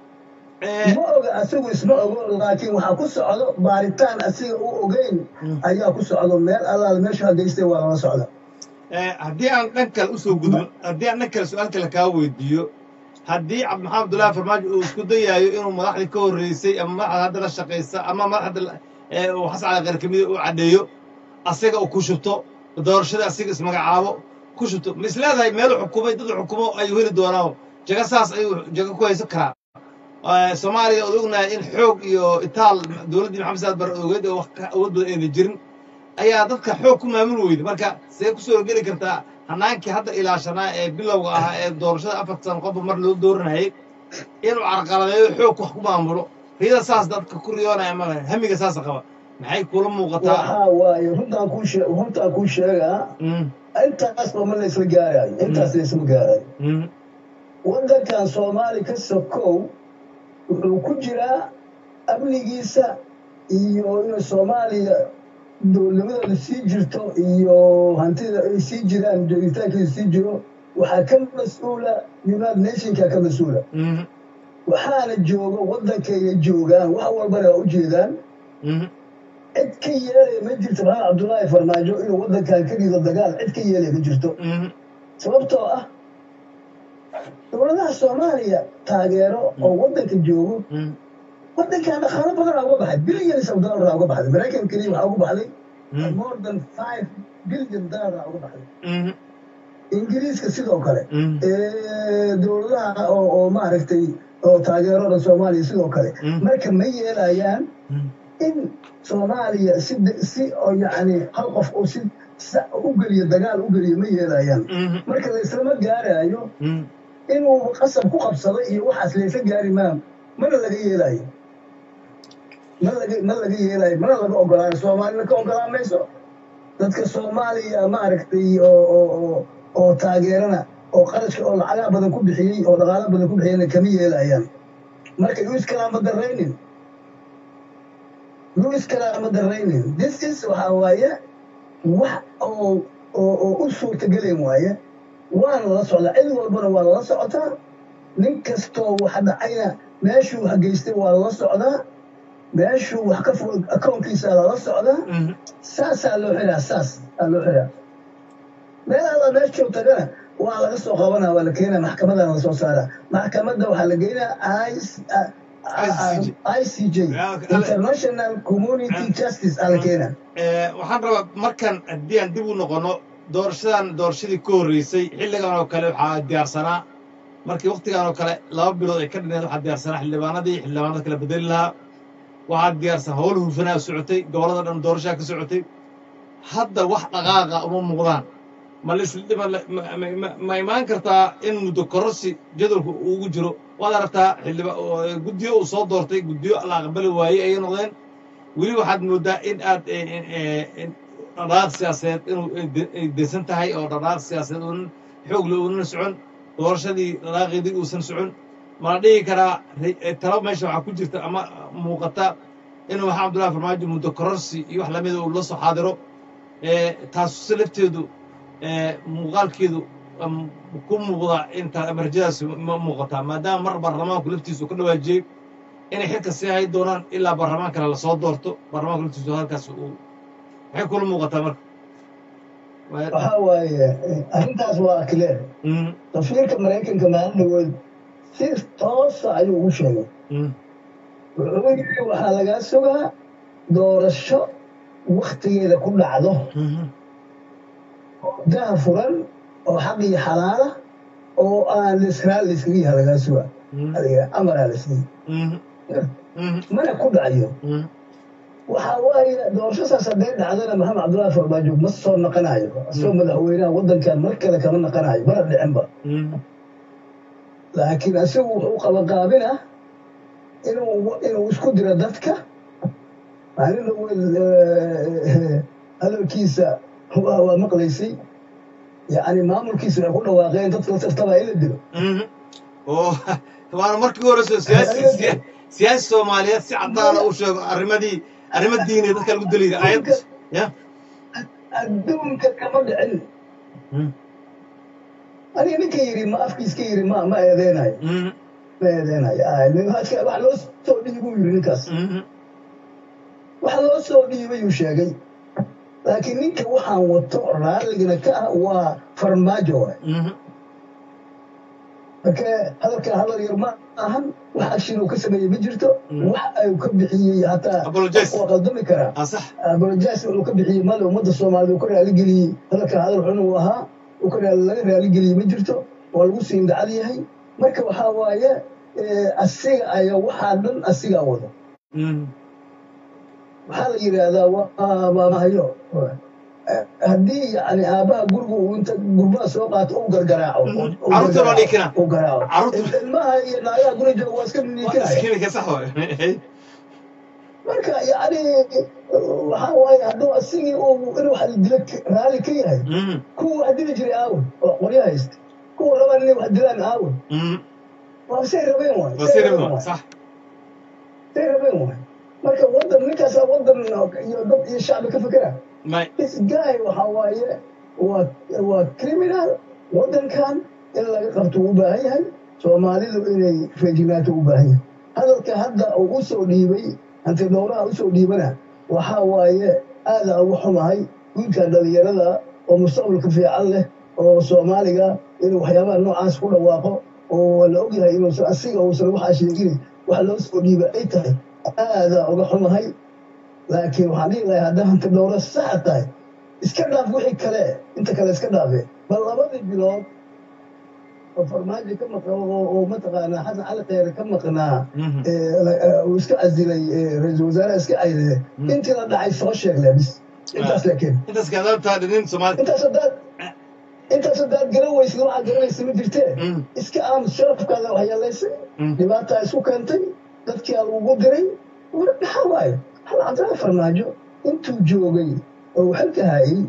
ma oga asigu isma ogo laakiin waxaa ku socdo baaritaan asiga u ogeyn ayaa ku socdo meel allaal meeshu hageystay waa lala socda haddii aan dhan kale usoo gudbin haddii aan dhan kale su-aal kale kaa weydiiyo haddii cabdimaxamed abdullaahi farmaajo uu isku dayaayo inuu madaxdii ka horreysay ama madaxda hadda la shaqaysa ama madaxda uu xasan cali khayr kamida uu caddeeyo asaga uu ku shubto doorashada asiga ismagacaabo ku shubto ma is leedahay meelu xukumay dad xukumo ayuu heli doonaa jaga saas ayuu jaga ku haysan karaa soomaaliya ood ognahay in xoog iyo itaal dowladdii maxamed saad bare ogeed oo wax awood badan ayna jirin ayaa dadka xoog ku maamul weyda marka see kusoo horgeli kartaa hanaankii hadda ilaashanaa ee bilowga ahaa ee doorashada afarta sano qofba mar loo dooranayay inuu carqaladeeyo xoog wax ku maamulo riyada saas dadka ku riyoonaya ma hamiga saasa qaba maxay kula muuqataa waxaa waaye runtaan kuu shee runtaan kuu sheegaa intaasba ma laysla gaarayo intaas laysma gaarayo waddankan soomaali ka sokow wuxuu ku jiraa amnigiisa iyo inuu soomaaliya dowladnimadooda sii jirto iyo hantida ay sii jiraan joogitaankeeda sii jiro waxaa ka mas-uula united nationka ka mas-uula waxaana jooga waddankayga joogaan wax walbana waa u jeedaan cid ka yeelaya ma jirto maxamed cabdullaahi farmaajo inuu waddankan ka dhido dagaal cid ka yeelaya ma jirto sababtoo ah dowladaha soomaaliya taageero oo waddanka joogo waddankan dhaqaalo badanaa uga baxay billions of dollaraa uga baxday maraykan keliya waxaa uga baxday more than five billion dollaraa uga baxday ingiriiska sidoo kale dowladaha oo oo maaragtay oo taageerada soomaaliya sidoo kale marka ma yeelayaan in soomaaliya si si oo yacni hal qof oo si u geliyo dagaal u geliyo ma yeelayaan marka layslama gaaraayo inuu qasab ku qabsado iyo waxaas laysa gaari maa mana laga yeelayo ma laga ma laga yeelayo mana laga ogolaayo soomaalina ka ogolaan mayso dadka soomaaliya maaragtay oo oo oo oo taageerana oo qarashka oo lacagaa badan ku bixiyey oo dhaqaalo badan ku bixiyeyna kama yeelayaan marka yuu iskalaama daraynin yuu iskalaama daraynin this is waxaa waaye wax oo oo oo u suurtagelayn waaye waana lala socdaa cid walbana waa lala socotaa nin kastoo wax dhacayna meeshuu wax geystay waa lala socdaa meeshuu wax ka furo akoonkiisa lala socdaa saasaa loo xiraa saas aa loo xiraa meelaada meeshuu tagana waa laga soo qabanaa waa la keenaa maxkamadana lasoo saaraa maxkamadda waxaa la geynaa i c j international community justice aa la keenaa waxaan rabaa markan haddii aan dib u noqono doorashadan doorashadii ka horreysay xilligan oo kale waxaa diyaarsanaa markii waktigan oo kale laba bilood ay ka dhineed waxaa diyaarsanaa xildhibaanadii xildhibaanada kala bedeli lahaa waxaa diyaarsan howl hufanaa socotay gobollada dhan doorashaa ka socotay hadda wax dhaqaaqa uma muuqdaan ma lis- ma la- ma- ma- ma- ma imaan kartaa in muddo kororsi jadwalku uu ugu jiro waad aragtaa xildhiba oo guddiyo uu soo doortay guddiyo la aqbali waayey ayay noqdeen weli waxaad moodaa in aad eh, eh, eh, in dhaqaaq siyaasadeed inuu ay de- ay deysan tahay oo dhaqaaq siyaasadeed uunan xoog le uunan socon doorashadii dhaqaaqeedii uusan socon mala dhihi karaa ri- eh, talo meesha waxaa ku jirta ama muuqata inuu maxamed abdullahi farmaajo muddo kororsi iyo wax lamida uu la soo xaadiro Eh, taasuse lafteedu eh, muuqaalkeedu am, ku muuqda inta amarjadaasi ma muuqataa maadaama mar baarlamaanku laftiisu ka dhawaajiyey inay xilka sii hay doonaan ilaa baarlamaan kale lasoo doorto baarlamaanku laftiisu halkaas uu maxay kula muuqataa marka Waa- waxaa waaye eh, arrintaas waa clear Mm, safiirka maraykanka maalin dhawood si toosa ayuu ugu sheegay mm, wuxuu yidhi waxaa lagaa sugaa doorasho waktigeeda ku dhacdo mhm, daha furan oo xaq iyo xalaala oo aan lisraal layskaga yaha lagaa sugaa mm, adiga amaraa la siiyey mhm, mhm, mana ku dhacayo mhm, waxaa waaye doorashasaas hadday dhacdana maxamed cabdullaahi farmaajo ma soo naqanayo asoo madaxweynaha waddankan mar kale kama naqanayo mana dhicinba mhm, laakiin asigu wuxuu qabaqaabina inuu inuu isku diro dadka maalin dhaweed eh, hadalkiisa waa waa maqlaysay yacni maamulkiisa waxay ku dhawaaqeen dadka la tartaba in la dilo mhm. oo waana markii hore soo siyaasi siya- siyaasi soomaaliyeed si cadaana u sheego arrimadii arrimo diineed dadka lagu deliya ayad ya adduunka kama dhicin Mm, aniga ninka yidhi ma afkiiska yidhi ma ma eedeynayo mhm, ma eedeynayo Ah, nin hadka- wax loo soo dhiibuu yidhi ninkaas mhm, wax loo soo dhiibay uu sheegay laakiin ninka waxaan wato raalligana ka ah waa farmaajo waay mhm, marka hadalkan hadal yar ma ahan wax action uu ka sameeyey ma jirto Mm. wax ayuu ka bixiyey hataa Apologize. waa qaldami karaa ah sax abolojas uu ka bixiyey male ummadda soomaalida uu ka raaligeliyey hadalkan hadal xun uu ahaa uu ka raali- laga raaligeliyey ma jirto waa lagu siin dacad yahay marka waxaa waaye eh, asiga ayaa waxaa dhan asigaa wado Mhm, waxaa la yidhaahdaa waa maamahayo Eh, haddii yani aabbaha gurigu uu inta gurbaha soo qaato uu gargaraaco Mhm. uu Carruurta loo gargaraaco, dhiikina. uu garaaco Carruurta- ilmaha iyo naagaha guriga jooga waa iska waa niikinaya iskinika sax waay marka yani waxaa waaye hadduu asigii uu inuu wax dilo raalli ka yahay Mhm, kuwa wax dili jiray aawe oo qoryo haysta kuwa rabaan inay wax dilaan aawe mhm. waa say rabeen waay waa say sii rabeen rabaa waay sax say rabeen waay marka wadan ninkaasaa wadan iyo dad iyo shacbi ka fikera may this guy waxa waaye waa waa criminal wadankan in laga qabto u baahan yahay soomaalidu inay feejignaato u baahan yahay hadalka hadda uu u soo dhiibay hanti dhowraha usoo dhiibana waxaa waaye aada ugu xumahay wiilkan dhalinyarada oo mustaqbalka fiican leh oo soomaaliga inuu waxyaabaha noocaas ku dhawaaqo oo la ogyahay inuusan asiga uusan waxaa sheegin wax loo soo dhiiba ay tahay aada uga xumahay laakiin waxaan dhihi lahaa haddaa hanti dhowro saxa tahay iska dhaaf wixii kale inta kale iska dhaafe bal labadii bilood oo farmaajo ka maqan oo oo mataqaanaa xasan cali kheyre ka maqnaa Mhm, ee, la- ee, uu iska casilay ee, ra-iisul wasaaraha iska casilay Mm. intii la dhacay soo sheeg le bis intaas laakiin intaas kaadaabtaa dhinin soomaali intaas haddaad intaas haddaad garan weysid waxaad garanaysa ma jirtee Mhm, iska aamus sharafkaada waxyeelaysay mhm. dhibaataa isku keentay dadkii aa lagugu diray war maxaa waaye hal cabdilaahi farmaajo intuu joogay oo uu xilka hayay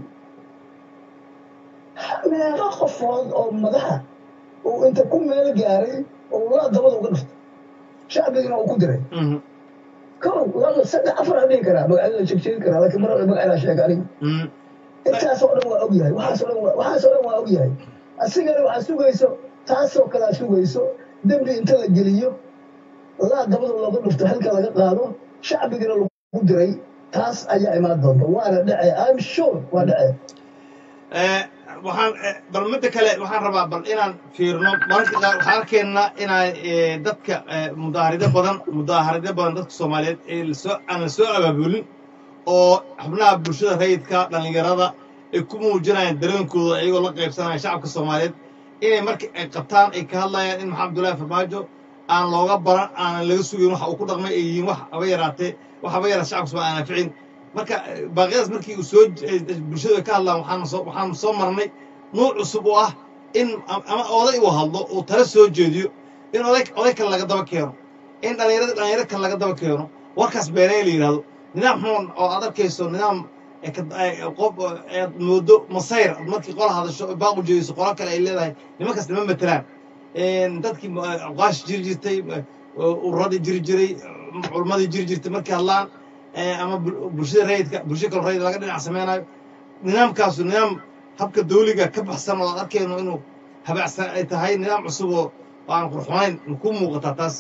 meeqa qofood oo madaxa uu inta ku meel gaaray oo laa dabada uga dhiftay shacbigina uu ku diray Mhm, kow laba saddex afar aan dhihi karaa magacyada sheegsheegi karaa laakiin mar magacaydaa sheega aniga mhm. intaasoo dhan waa ogyahay waxaasoo dhan waa- waxaasoo dhan waa ogyahay asigana waxaa sugayso taasoo kale aad sugayso dembi inta la geliyo laa dabada looga dhufto xilka laga qaado shacbigana lagu diray taas ayaa imaan doonta waana dhace im sure waa dhace Eh, waxaan eh, bal midda kale waxaan rabaa bal inaan fiirno mararka qaar waxaan arkaynaa inaan eh, dadka eh, mudaaharido badan mudaaharido badan dadka soomaaliyeed ee lasoo aan la soo abaabulin oo xubnaha bulshada rayidka dhallinyarada ay ku muujinayaan dareenkooda iyagoo la qaybsanaya shacabka soomaaliyeed inay marka ay qabtaan ay ka hadlayaan in maxamed abdullaahi farmaajo aan looga baran aanan laga sugayn waxa uu ku dhaqmay ay yihiin wax haba yaraatee wax haba yaraa shacabka soomaaliya aan anficin marka eh, baaqyadaas markii uu soo j- eh, bulshadu ay ka hadlaan waxaanu soo waxaanu soo marnay nuuc cusub oo ah in am- ama oday uu hadlo uu tala soo jeediyo in oday oday kale laga daba keeno in dhallinyarada dhalinyaro kale laga daba keeno warkaas beenay la yidhahdo nidaam xun oo aad arkayso nidaam ee ka- ee qof ee aad moodo masayr aad markii qola hadasho oo baaq u jeediso qola kale ay leedahay nimankaas nima matelaan Een, dadkii ma- aqwaash jiri jirtay ma- ururadii jiri jiray culummadii jiri jirtay markay hadlaan ee, ama bul- bulshada rayidka bulsho kale rayid laga dhinac sameynayo nidaamkaasu nidaam habka dawliga ka baxsan oo aad arkayno inuu habacsan ay tahay nidaam cusub oo oo aan qurxunayn ma kuu muuqataa taas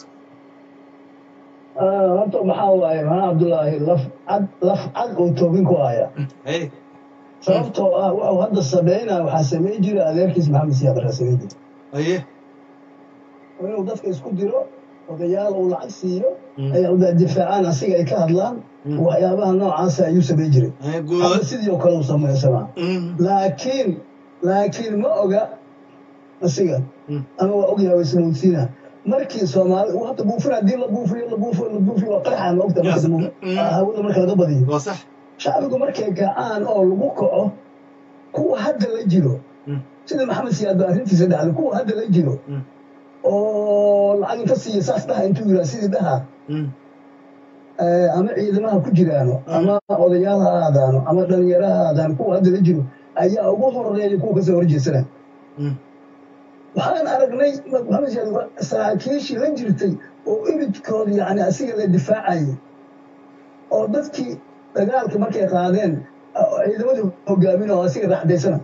Ah, horta maxaa waaye maxaa cabdullaahi laf cad laf cad oo toobin ku haya hey sababtoo ah wuxuu hadda sameynaya waxaa samayn jira adeerkiis maxamed siyaad barraa samayn jira haye oo inuu dadka isku diro odayaal uu lacag siiyo Mm. ay uda difaacaan asiga ay ka hadlaan Mm. waxyaabaha noocaasa ayuu samayn jiray haye hadda guud sidii oo kale uu samaysamaa Mm, laakiin laakiin ma oga asiga mm, ama waa ogyahay waa ismoodsiina markii soomaali uu hadda buufin haddii la buufiyo la buufiyo la buufiyo waa qarxa ma ogta marka Yes. dambe Mm. hawada marka laga badiyo waa sax shacbigu markay kacaan oo lagu kaco kuwa hadda la jiro Mm. sida maxamed siyaad baa arrintiisa dhacday kuwa hadda la jiro Mm. oo lacag inta siiya saas dhaha intuu yiraa sidii dhaha Mm, eh, ama ciidamaha ku jiraano ama odayaal ha aadaano ama dhalinyaro ha aadaano kuwa hadda la jiro ayaa ugu horeeya kuwa kasoo horjeesana mm, waxaan aragnay maxamed siyaad waa saraakiishii la jirtay oo imidkooda yani asiga la difaacayay oo dadkii dagaalka markay qaadeen oo ciidamadii hogaamin oo asiga raaxdaysana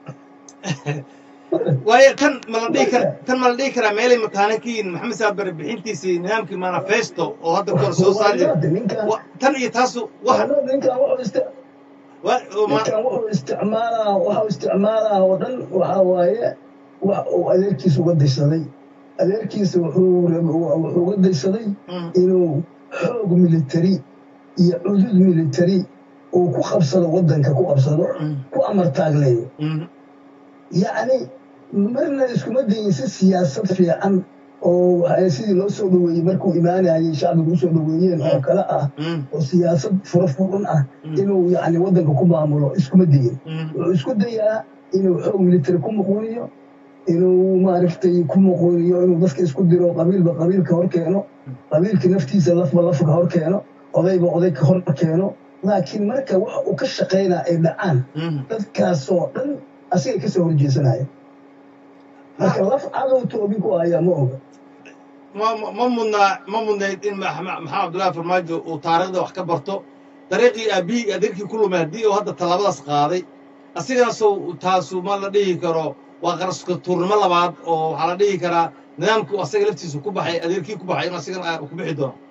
waayo tan ma la dhihi kara tan ma la dhihi karaa meelay mataane ka yihiin maxamed saabare bixintiisii nidaamkii manifesto oo hadda kor soo saari jiray ninkan Wa- tan iyo taasu wax ninkan wuxuu isti- wa- oo ma- ninkan wuxuu isticmaalaa waxuu isticmaalaa oo dhan waxaa waaye wax uu adeerkiisa uga daysaday adeerkiisa wuxuu rab- wuxuu uga daysaday Mm, inuu xoog militari iyo cudud militari uu ku qabsado waddanka ku qabsado mm, ku amar taagleeyo mm, yacni marna iskuma dayin si siyaasad fiican oo waxa- sidii loo soo dhoweeyey markuu imaanayay shacbigu usoo dhoweeyeen oo kale ah mm, oo siyaasad fura furan ah Mm. inuu yacni waddanka ku maamulo iskuma dayin mm, wuxuu isku dayaa inuu xoog militari ku muquuniyo inuu maaragtay ku muquuniyo inuu dadka isku diro qabiilba qabiilka hor keeno qabiilka naftiisa lafba lafka hor keeno odayba oday ka hor keeno laakiin marka waxa uu ka shaqaynaa ay dhacaan mm. dadkaasoo dhan asigay kasoo horjeesanaya marka laf cadow toobin ku hayaa ma oga ma ma- ma mudnaa ma mudnayd in Max- Ma- maxamed cabdullaahi farmaajo uu taariikhda wax ka barto dariiqii aabihii adeerkii ku lumay haddii uu hadda tallaabadaas qaaday asigaasow taasu ma la dhihi karo waa qaraska tuurnimo labaad oo waxaa la dhihi karaa nidaamkii uu asaga laftiisu ku baxay adeerkii ku baxay inuu asigana ah, ku bixi doono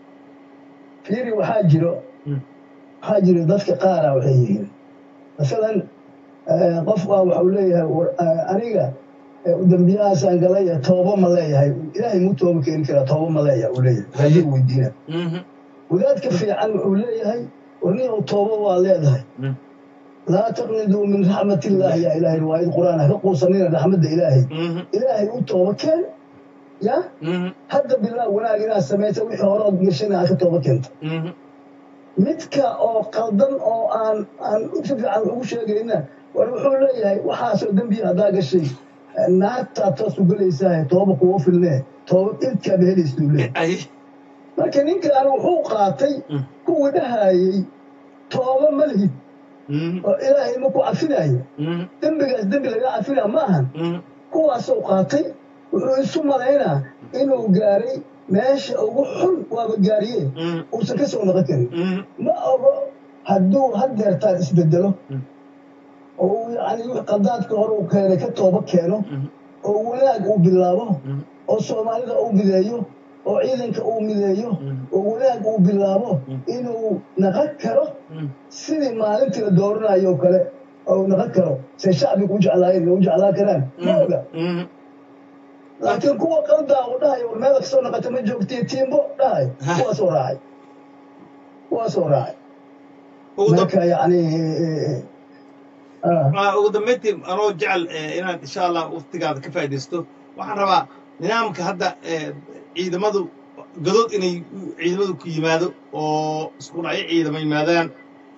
fiiri waxaa jiro Mm. waxaa jiro dadka qaara waxay yihiin masalan eh, qof baa waxau leeyahay war- eh, aniga eh, dembiyahaasaan galay eh, tooba ma leeyahay ilaahay muu tooba keeni karaa tooba ma leeyahay uu leeyahay raadigu weydiina Mhm, wadaadka fiican wuxuu leeyahay warniyow tooba waa leedahay mm, laa taqniduu min raxmatillahi yaa ilaahay riwaayad qur'aan ha ka quusanina raxmadda ilaahay mhm, ilaahay u tooba keen ya mhm, hadda bilaa wanaag inaad samaysa wixii hore ood gashana aad ka tooba keento mhm, midka oo qaldan oo aan aan si fiican ugu sheegayna war wuxuu leeyahay waxaasoo dembiya haddaa gashay naartaa toos u gelaysaa tooba kuwa filnee tooba ilkaaba helaysuu leeyahay ay marka ninkan wuxuu qaatay Mm. kuwii dhahayey tooba ma lihid mhm, oo ilaahay ma ku cafinayo mhm, dembigaas dembi laga cafinaa ma ahan mhm, kuwaasuu qaatay wuxuu isu malaynaa inuu gaaray meesha ugu xun waaba gaariye mhm, uusan ka soo noqon karin mhm, ma ogo hadduu haddeertaan isbedelo Mm. oo uu yacni wix qadaadka hore uu keenay ka tooba keeno mhm, oo wanaag uu bilaabo mhm, oo soomaalida uu mideeyo oo ciidanka uu mideeyo Mm. oo wanaag uu bilaabo Mm. inuu naqan karo mhm, sidii maalintii la dooranayo oo kale oo naqan karo say shacbigu u jeclaayeen u jeclaan karaan ma oga mhm. laakiin kuwa qaldaa uu dhahayo war meela kasoo naqata ma joogtiyo tiimbo dhahay Ha. kuwaasoo raacay kuwaasoo raacay ugu dam- marka yacni eh, ah, Ah, ugu dambeyntii anoo jecel eh, inaad insha allah waqtigaada ka faa'iidaysto waxaan rabaa nidaamka hadda eh, ciidamadu gadood inay ciidamadu ku yimaado oo isku dhacyo ciidamo yimaadaan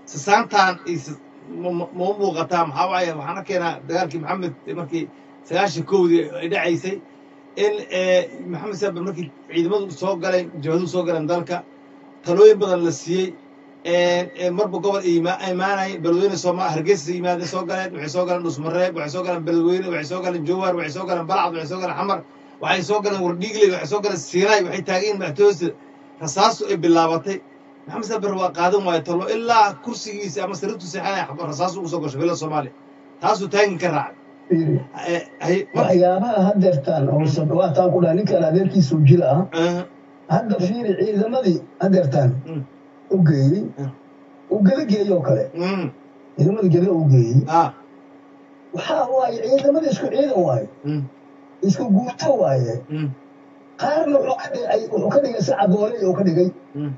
sasaantaan iyo sis- ma ma- ma u muuqataa maxaa waaye waxaan arkeenaa dagaalkii maxamed markii sagaashan kowdii ay dhacaysay in eh, maxamed saabir markii ciidamadu soo galeen jabhaduhu soo galeen dalka talooyin badan la siiyey een, een, marba gobol ay ima- imaanayeen beledweyne sooma hargeysa yimaadeen soo galeen waxay soo galeen dhusmareeb waxay soo galeen beledweyne waxay soo galeen jowhar waxay soo galeen balcad waxay soo galeen xamar waxay soo galeen wardhiigley waxay soo galeen siinaay waxay taagan yihiin madaxtooyada rasaastu ay bilaabatay maxamed saabir waa qaadan waayo talo ilaa kursigiisa ama sariirtu seexanaya rasaasu ugu soo gasho bilada soomaaliya taasuu taagin ka raacay fiiri Eh, hay- mar- waxyaabaha hadeertaan oo sabawaataan ku dhaha ninkan adeerkiisa u jil ah eh, hadda fiiri ciidamadii hadeertaan Mm. u geeyey Mm. uu geda geeyey oo kale mm, ciidamadii geda u geeyey ah, waxaa waaye ciidamadii isku ciidan waaye mm, isku guuto waaye mm, qaarna wuxuu ka dhigay wuxuu ka dhigay si cadooley oo ka dhigay mm,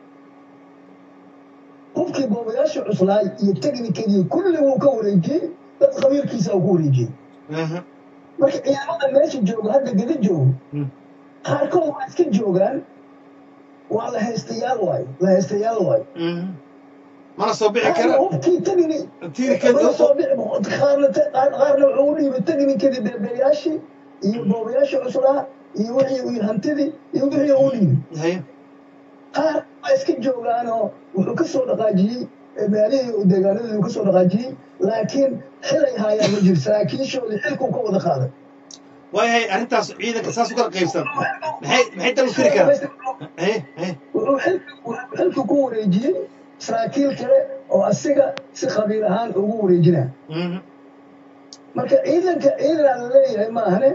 qofkii boobayaasha cuslaay iyo teknikadii kulli wuu ka wareejiyey dad khabiirkiisa uu ku wareejiyey aha, marka ciidamada meesha jooga hadda geda joogo mm, qaarkood waa iska joogaan waa la haystayaal waayo la haystayaal waayo mm. mana soo bixi qaarna kara hubkii tegni tiirkeed mana soo dhici qaarna te- qaar- qaarna wuxuu u dhiibay teknikadii beebeyaashii iyo boobayaasha cuslaa iyo wixii iyo hantidii iyo wixii u dhiibay hay qaar waa iska joogaanoo wuxuu ka soo dhaqaajiyey ee meelihii uu deegaanadii uu ka soo dhaqaajiyey laakiin xilay haayaan ma jiro saraakiishoodii xilkuu ka wada qaaday waayahay arrintaas ciidanka saas u kala qaybsan maxay maxay dal u tiri karaan hay hay wuxuu xilka- wuxuu xilka ku wareejiyey saraakiil kale oo asiga si khabiir ahaan ugu wareejinaa mhm, marka ciidanka ciidan la leeyahay maahane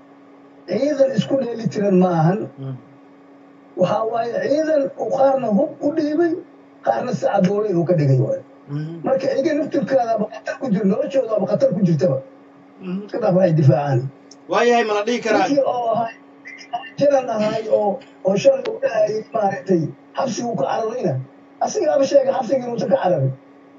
ciidan isku dheeli tiran ma ahan mhm, waxaa waaye ciidan uu qaarna hub u dhiibay qaarna si cadoolay uu ka dhigay waayo mhm, marka iga naftirkaadaaba khatar ku jir noloshoodaaba khatar ku jirtaba mhm. iska dhaaf waxay difaacaan waayahay ma la dhihi karaa ninkii oo ahay janan ahay oo oo shalay u dhahayay maaragtay xabsigu ka cararayna asigaaba sheegay xabsiga inuusan ka cararin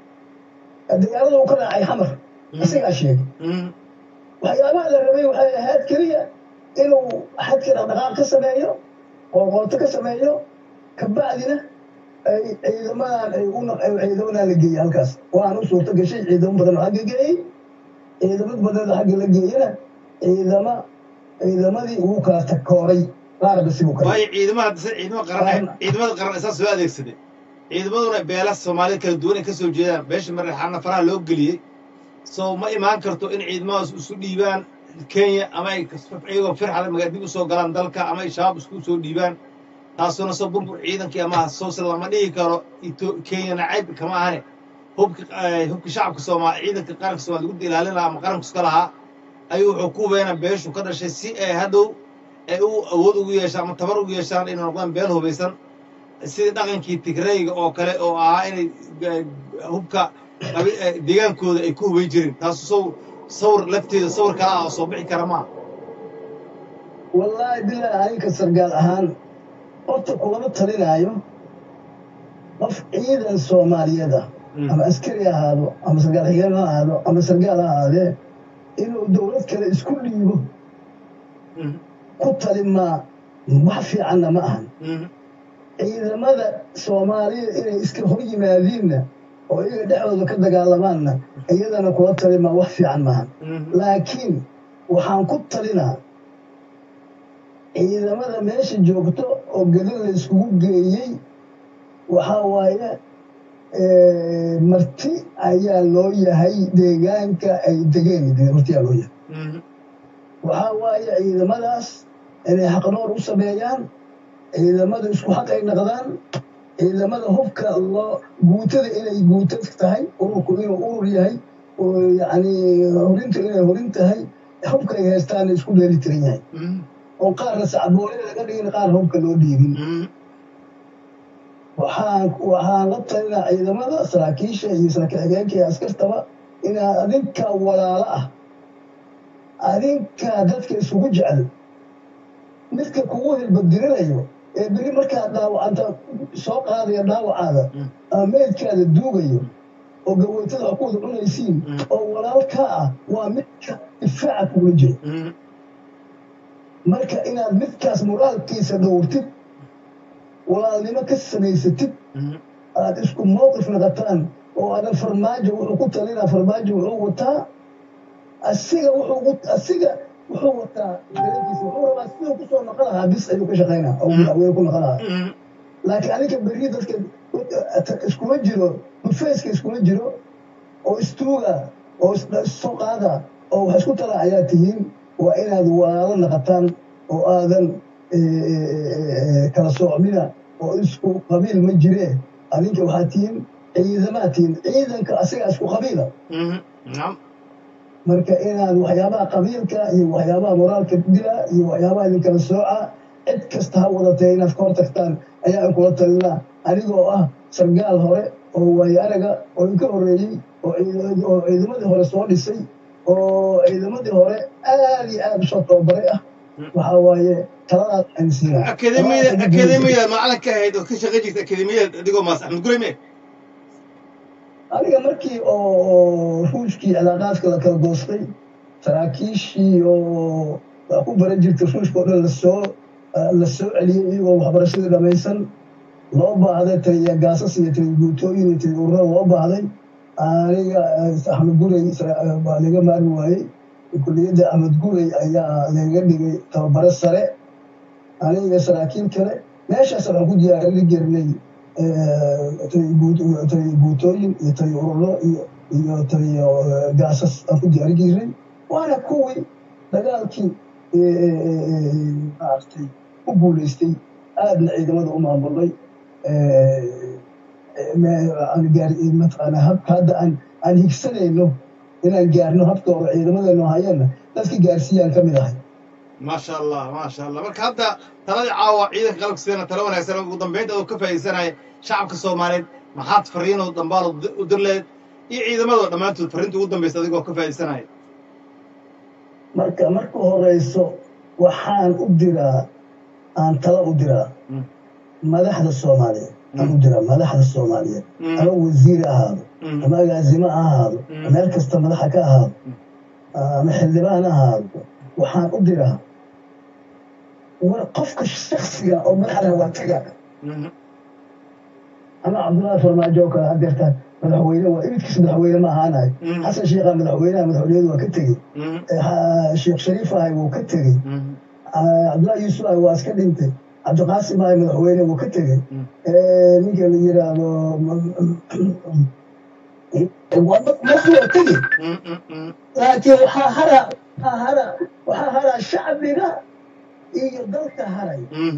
dagaalada uu ka raacay xamar asigaa sheegay Mhm, waxyaabaha la rabay waxay ahayd keliya inuu xadka dhaqdhaqaaq ka sameeyo oo qoorto ka sameeyo kabacdina ay ciidamadan ay u naq- ay ciidamadan la geeyey halkaas waan u suurto gashay ciidamo badan oo xagga geeyey ciidamad badan oo xagga la geeyena ciidama ciidamadii ugu kala takooray qaarba sibuu kale waayo ciidamada hadda se- ciidamada qaran ciidamada qaran isaas soo adeegsaday ciidamaduna beela soomaalida kala duwan ay ka soo jeedaan beesha mareexaana faraha loo geliyey so ma imaan karto in ciidamadaas isu dhiibaan kenya ama ay iyagoo firxada magaa dib usoo galaan dalka ama ay shabaab isku soo dhiibaan taasuna soo burbur ciidankii ama soose lama dhihi karo Ito- kenya nacayb kama ahane hubka eh, hubka shacabka soomaali ciidanka qaranka soomaali gudda ilaalin lahaa ama qaranku iska lahaa ayuu wuxuu ku weena beeshu ka dhashay si ay hadhow ay u awood ugu yeeshaan ama tabar ugu yeeshaan inay noqdaan beel hubaysan sidii dhaqankii tigrayga oo kale oo ahaa inay eh, hubka qabi- eh, deegaankooda ay ku hubayn jirin taasu saw sawir lafteeda sawir kale ah oo soo bixi kara maaha wallaahi bilaa aninka sargaal ahaan horta kulama talinaayo qof ciidan soomaaliyeed ah Mm. ama askari ha ahaado ama sargaal xigeen ha ahaado ama sargaal ha ahaadee inuu dowlad kale isku dhiibo Mhm, ku talimaa wax fiicanna ma ahan mhm, ciidamada soomaalida inay iska hor yimaadiinna oo iyaga dhexdooda ka dagaalamaanna iyadana kula talimaa wax fiican maahan mhm, laakiin waxaan ku talinaa ciidamada meesha joogto oo gedin la iskugu geeyey waxaa waaye eh, marti ayaa loo yahay deegaanka ay degeen marti ayaa loo yahay mhm, waxaa waaye ciidamadaas inay xaqnoor u sameeyaan ciidamada isku xaq ay naqdaan ciidamada hubka loo guutada inay guuta tahay ururku inuu urur yahay oo yacni horintu inay horin tahay hubka ay haystaana isku dheeli tiran yahay mhm, oo qaarna sacboole laga dhigin qaar hubka loo dhiibin mhm. waxaan waxaan la talinaa ciidamada saraakiisha iyo saraakiil xigeenka iyo askartaba inaa adinka walaalo ah adinka dadka isugu jecel midka kugu hilbadirinayo ee beri markaa dhaawacanta soo qaadaya dhaawacaada Mm. ama meydkaada duugayo oo gaweytada wax ku wada cunaysiin Mm. oo walaalkaa ah waa midka difaaca kugula jiro Mhm, marka inaad midkaas moraalkiisa dhowrtid walaalnimo ka samaysatid mhm, aad isku mowqif noqotaan oo aadan farmaajo wuxuu ku talinaa farmaajo wuxuu wataa asiga wuxuu asiga wuxuu wataa dareenkiisa wuxuu rabaa siduu kusoo noqon lahaa bis ayuu ka shaqaynaa oo madaxweyne ku noqon lahaa laakiin aniga berri dadka iskuma jiro bufeeska iskuma jiro oo istuuga oo issoo qaada oo wax isku tala ayaa tihiin waa inaad waalo naqataan oo aadan kala soocmina oo isku qabiil ma jiree adinka waxaa tihiin ciidamaad tihiin ciidanka asiga isku qabiila marka inaad waxyaabaha qabiilka iyo waxyaabaha moraalka dila iyo waxyaabaha idinkala sooca cid kasta ha wadatee inaad ka hor tagtaan ayaa in kula talinaa anigoo ah sargaal hore oo waayo araga oo inka horreeyey oo ciidamadii hore soo dhisay oo ciidamadii hore aad iyo aad usoo tababaray ah waxaa waaye taladaas aan siinaa akademiyada akademiyada macalinka ahayd oo ka shaqayn jirta akademiyada adigoo maas axmed gurey me aniga markii oo ruushkii cilaaqaadka la kala goostay saraakiishii oo wax ku baran jirtay ruushka oo dhan lasoo la soo celiyey iyagoo waxbarashadii dhammaysan loo baahday taliya gaasas iyo taliya guutooyin iyo taliya urura loo baahday aniga axmed gurey baa laga maarmi waayey kulliyadda axmed gurey ayaa laga dhigay tababare sare aniga saraakiil kale meeshaas waxaan ku diyaarin jirnay taliya guutooyin iyo taliya ururo iyo taliya gaasas aan ku diyaarin jirnay waana kuwii dagaalkii maaragtay u guulaystay aadna ciidamada u maamulnay mataqaana habka hadda aan aan higsanayno inaan gaarno habka hore ciidamadeenu hayeenna dadka gaarsiiyaan ka mid ahay maasha allah maasha allah marka hadda taladii caawa ciidanka qalabka sidana talo wanaagsan ugu dambeynta oo ka faa'iidaysanaya shacabka soomaaliyeed maxaad fariinoo dambaal u dir leed iyo ciidamadoo dhammaantood fariinta ugu dambaysa adigoo ka faa'iidaysanaya marka marka horeyso waxaan u diraa aan tala u diraa madaxda soomaaliyeed aan u diraa madaxda soomaaliyeed ama wasiir ahaado ama agaasimo ha ahaado meel kasta madaxa ka ahaado ama xildhibaan ahaado waxaan u diraa war qofka shaksiga oo madaxda waa taga ama cabdullaahi farmaajo oo kale hadeertaan madaxweyne waa imidkiisa madaxweyne ma ahaanayo xasan sheekha madaxweynaha madaxweyneyadu waa ka tegey sheekh shariif ahay wuu ka tegey cabdullahi yuusuf ahay waa iska dhintay cabdiqaasim ahay madaxweyne wuu ka tegey ninka la yiraahdo markuu waa tegey laakiin waxaa hara waxaa hara waxaa haraa shacbiga iyo dalka haray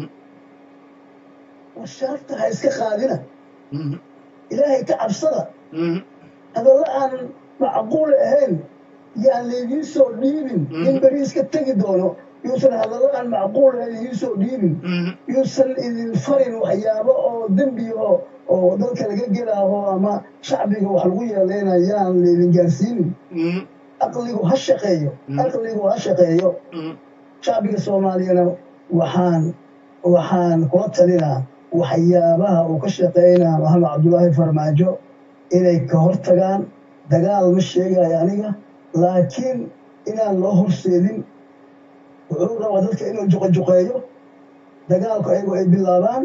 war sharafta ha iska qaadina ilaahay ka cabsada hadalla aanan macquul ahayn yaan laydiin soo dhiibin in beri iska tegi doono yuusan hadallo aan macquul ahayn idiin soo dhiibin yuusan idin farin waxyaabo oo dembiyaho oo dalka laga gelaaho ama shacbiga wax lagu yeeleyna yaan laydin gaarsiinin aqligu ha shaqeeyo aqligu ha shaqeeyo shacbiga soomaaliyana waxaan waxaan kula talinaa waxyaabaha uu ka shaqeynaa maxamed cabdullaahi farmaajo inay ka hortagaan dagaal ma sheegayo aniga laakiin inaan loo horseedin wuxuu rabaa dadka inuu juqajuqeeyo dagaalku ayagu ay bilaabaan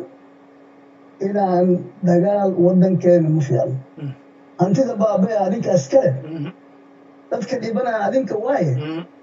inaan dagaal waddankeena ma fiicno hantida baabaya adinka iskale dadka dhibanaya adinka waaye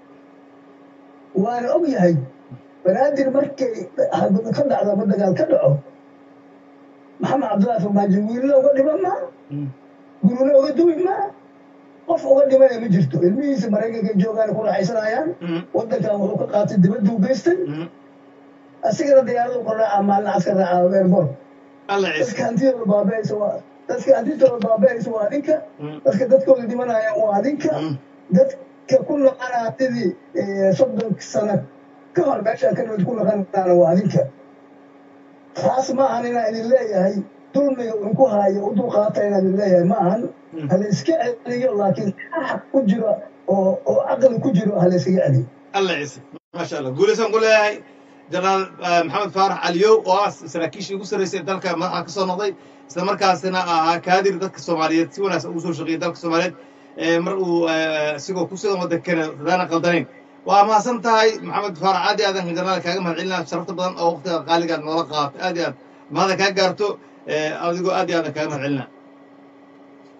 waana og yahay banaadir markay ka dhacdo ama dagaal ka dhaco maxamed cabdullaahi farmaajo wiilna uga dhiman maa guruna uga duwi maa qof uga dhimanaya ma jirto ilmihiisa maraykanka joogaan ku raaxaysanayaan waddankan wuxuu ka qaatay dibaddu geystay asigana diyaaradu ka raaca maalin caskar raaca airport dadka hantidooda baabeeysa waa dadka hantidooda baabeeysa waa adinka dadka dadkooda dhimanaya waa adinka dadka ku naqana hantidii soddon sano ka hor meeshaan ka nimid ku naqanaana waa adinka taas ma ahan inaan idin leeyahay dulmiga inku haayo u dulqaata inaan idin leeyahay ma ahan hala iska celiyo laakiin xaq ku jiro oo oo caqli ku jiro hala iskaga celiyo alla ciise maasha allah guulaysaan ku leeyahay jenaraal maxamed faarax caliyow oo ah saraakiishii ugu sarreysay dalka madaxa ka soo noqday isla markaasina ahaa kaadir dadka soomaaliyeed si wanaagsan ugu soo shaqeeyay dalka soomaaliyeed mar uu isigoo ku sugan waddankana dadaana qaldanayn waa mahadsan tahay maxamed faarax aad iyo aadan jenaraal kaaga mahad celinaa sharafta badan oo waqtiga qaaligaad noola qaato aad iyo aad mahada kaa gaarto adigoo aad iyo aadan kaaga mahad celinaa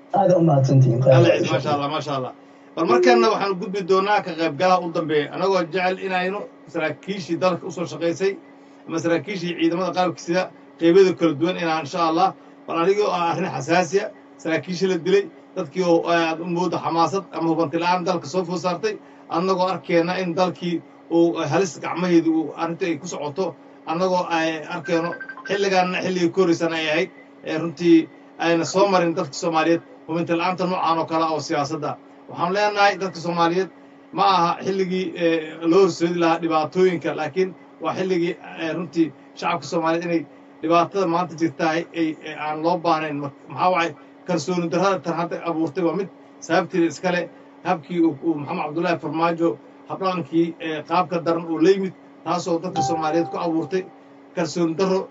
aada u mahadsantihiin khayr alla waa ciid insha maasha allah allah maasha allah bal markaana waxaan gudbi doonaa ka qaybgalaha u dambeeya anagoo jecel inaynu saraakiishii dalka usoo shaqaysay ama saraakiishii ciidamada qalabka sida qeybada kala duwan inaan insha allah bal anigoo ah arrin xasaasiya saraakiishii la dilay dadkii oo aad u mooda xamaasad ama hubanti la-aan dalka soo food saartay annagoo arkeenna in dalkii uu halis gacmaheedu uu arrinta ay ku socoto annagoo ay arkeenno xilligaanna xilligii ka horreysan ay ahayd ee runtii ayna soo marin dadka soomaaliyeed hubinti la-aanta noocaan oo kale oo siyaasadda waxaan leenahay dadka soomaaliyeed ma aha xilligii loo horseedi lahaa dhibaatooyinka laakiin waa xilligii runtii shacabka soomaaliyeed inay dhibaatada maanta jirtahay ay aan loo baahnayn maxaa waay kalsooni darrada tan hadda abuurtay waa mid sababteeda iskale habkii uu maxamed cabdullaahi farmaajo habdhaqankii qaabka daran oo la yimid taasoo dadka soomaaliyeed ku abuurtay kalsooni darro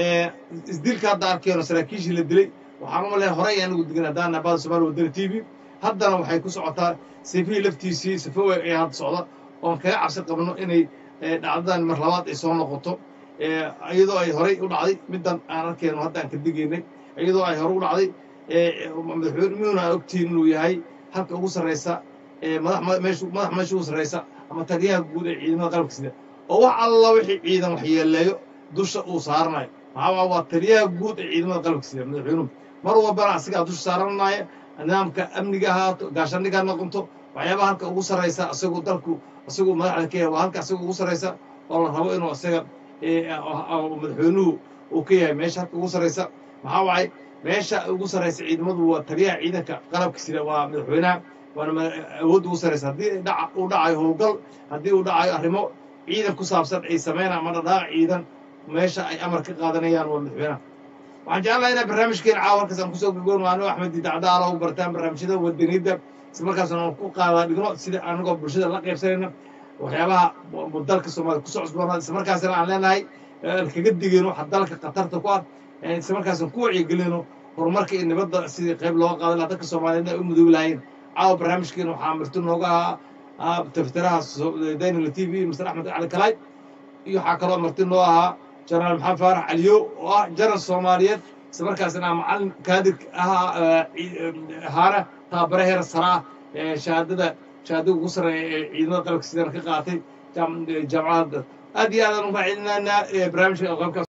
isdilka hadda arkeeno saraakiishii la dilay waxaan u maleeya horey anagu degan haddaan nabada somalia wadani t v haddana waxay ku socotaa sifihii laftiisii sifo weeg ayaa hadda socda oon kaga cabsi qabno inay dhacdadan mar labaad ay soo noqoto iyadoo ay horey u dhacday middan aan arkeyno hadda aan ka digaynay iyadoo ay hore u dhacday madaxweynuhuna aan ogtihiin inuu yahay halka ugu sarraysa madax meesha madax meesha ugu sarraysa ama taliyaha guud ee ciidamada qalabka sida oo wax alla wixii ciidan waxyeeleeyo dusha uu saaranayo maxaa waa taliyaha guud ee ciidamada qalabka sida madaxweynuhu mar walbana asigaa dusha saaranaya nidaamka amniga ahaato gaashaandhiga ha noqonto waxyaabaha halka ugu sarraysa isagoo dalku isagoo madaxda ka yahay waa halka isagoo ugu sarraysa oo la rabo inuu isaga madaxweynuhu uu ka yahay meesha halka ugu sarraysa maxaa waay meesha ugu sarraysa ciidamadu waa taliyaha ciidanka qalabka sida waa madaxweynaha waana awoodda ugu sarraysa haddii uu dhacayo howlgal haddii uu dhacayo arrimo ciidan ku saabsan ay sameynaan ama dhadhaaq ciidan meesha ay amar ka qaadanayaan waa madaxweynaha waxaan jeclahay inaa barnaamijkeena caawa halkaas aan kusoo gurgoon waano axmed didacda ala u bartaan barnaamijyada wadaniyadda isla markaasna aan ku qaadaa dhigno sida anagoo bulshada la qaybsanayna waxyaabaha dalka soomaaliya kusoo cusboonaa isla markaasna aan leenahay kaga digayno waxa dalka khatarta ku ah isla markaasna ku wacyigelino horumarka iyo nabadda sidii qayb looga qaadan lahaa dadka soomaaliyeed ay u mudoobi lahaayeen caawa barnaamijkeena waxaa marti nooga ahaa taftiraha daynila t v mr axmed cali kalaay iyo waxaa kaloo marti noo ahaa jenaraal maxamed faarax caliyo oo ah janar soomaaliyeed isla markaasna macalin kaadir ahaa ahaana tababare heer saraa shahaadada shahaadada ugu sarreeya ee ciidamada qalabka sidana ka qaatay jaamacadda aad iyo aadaan uga celinaynaa barnaamijka qaybkaas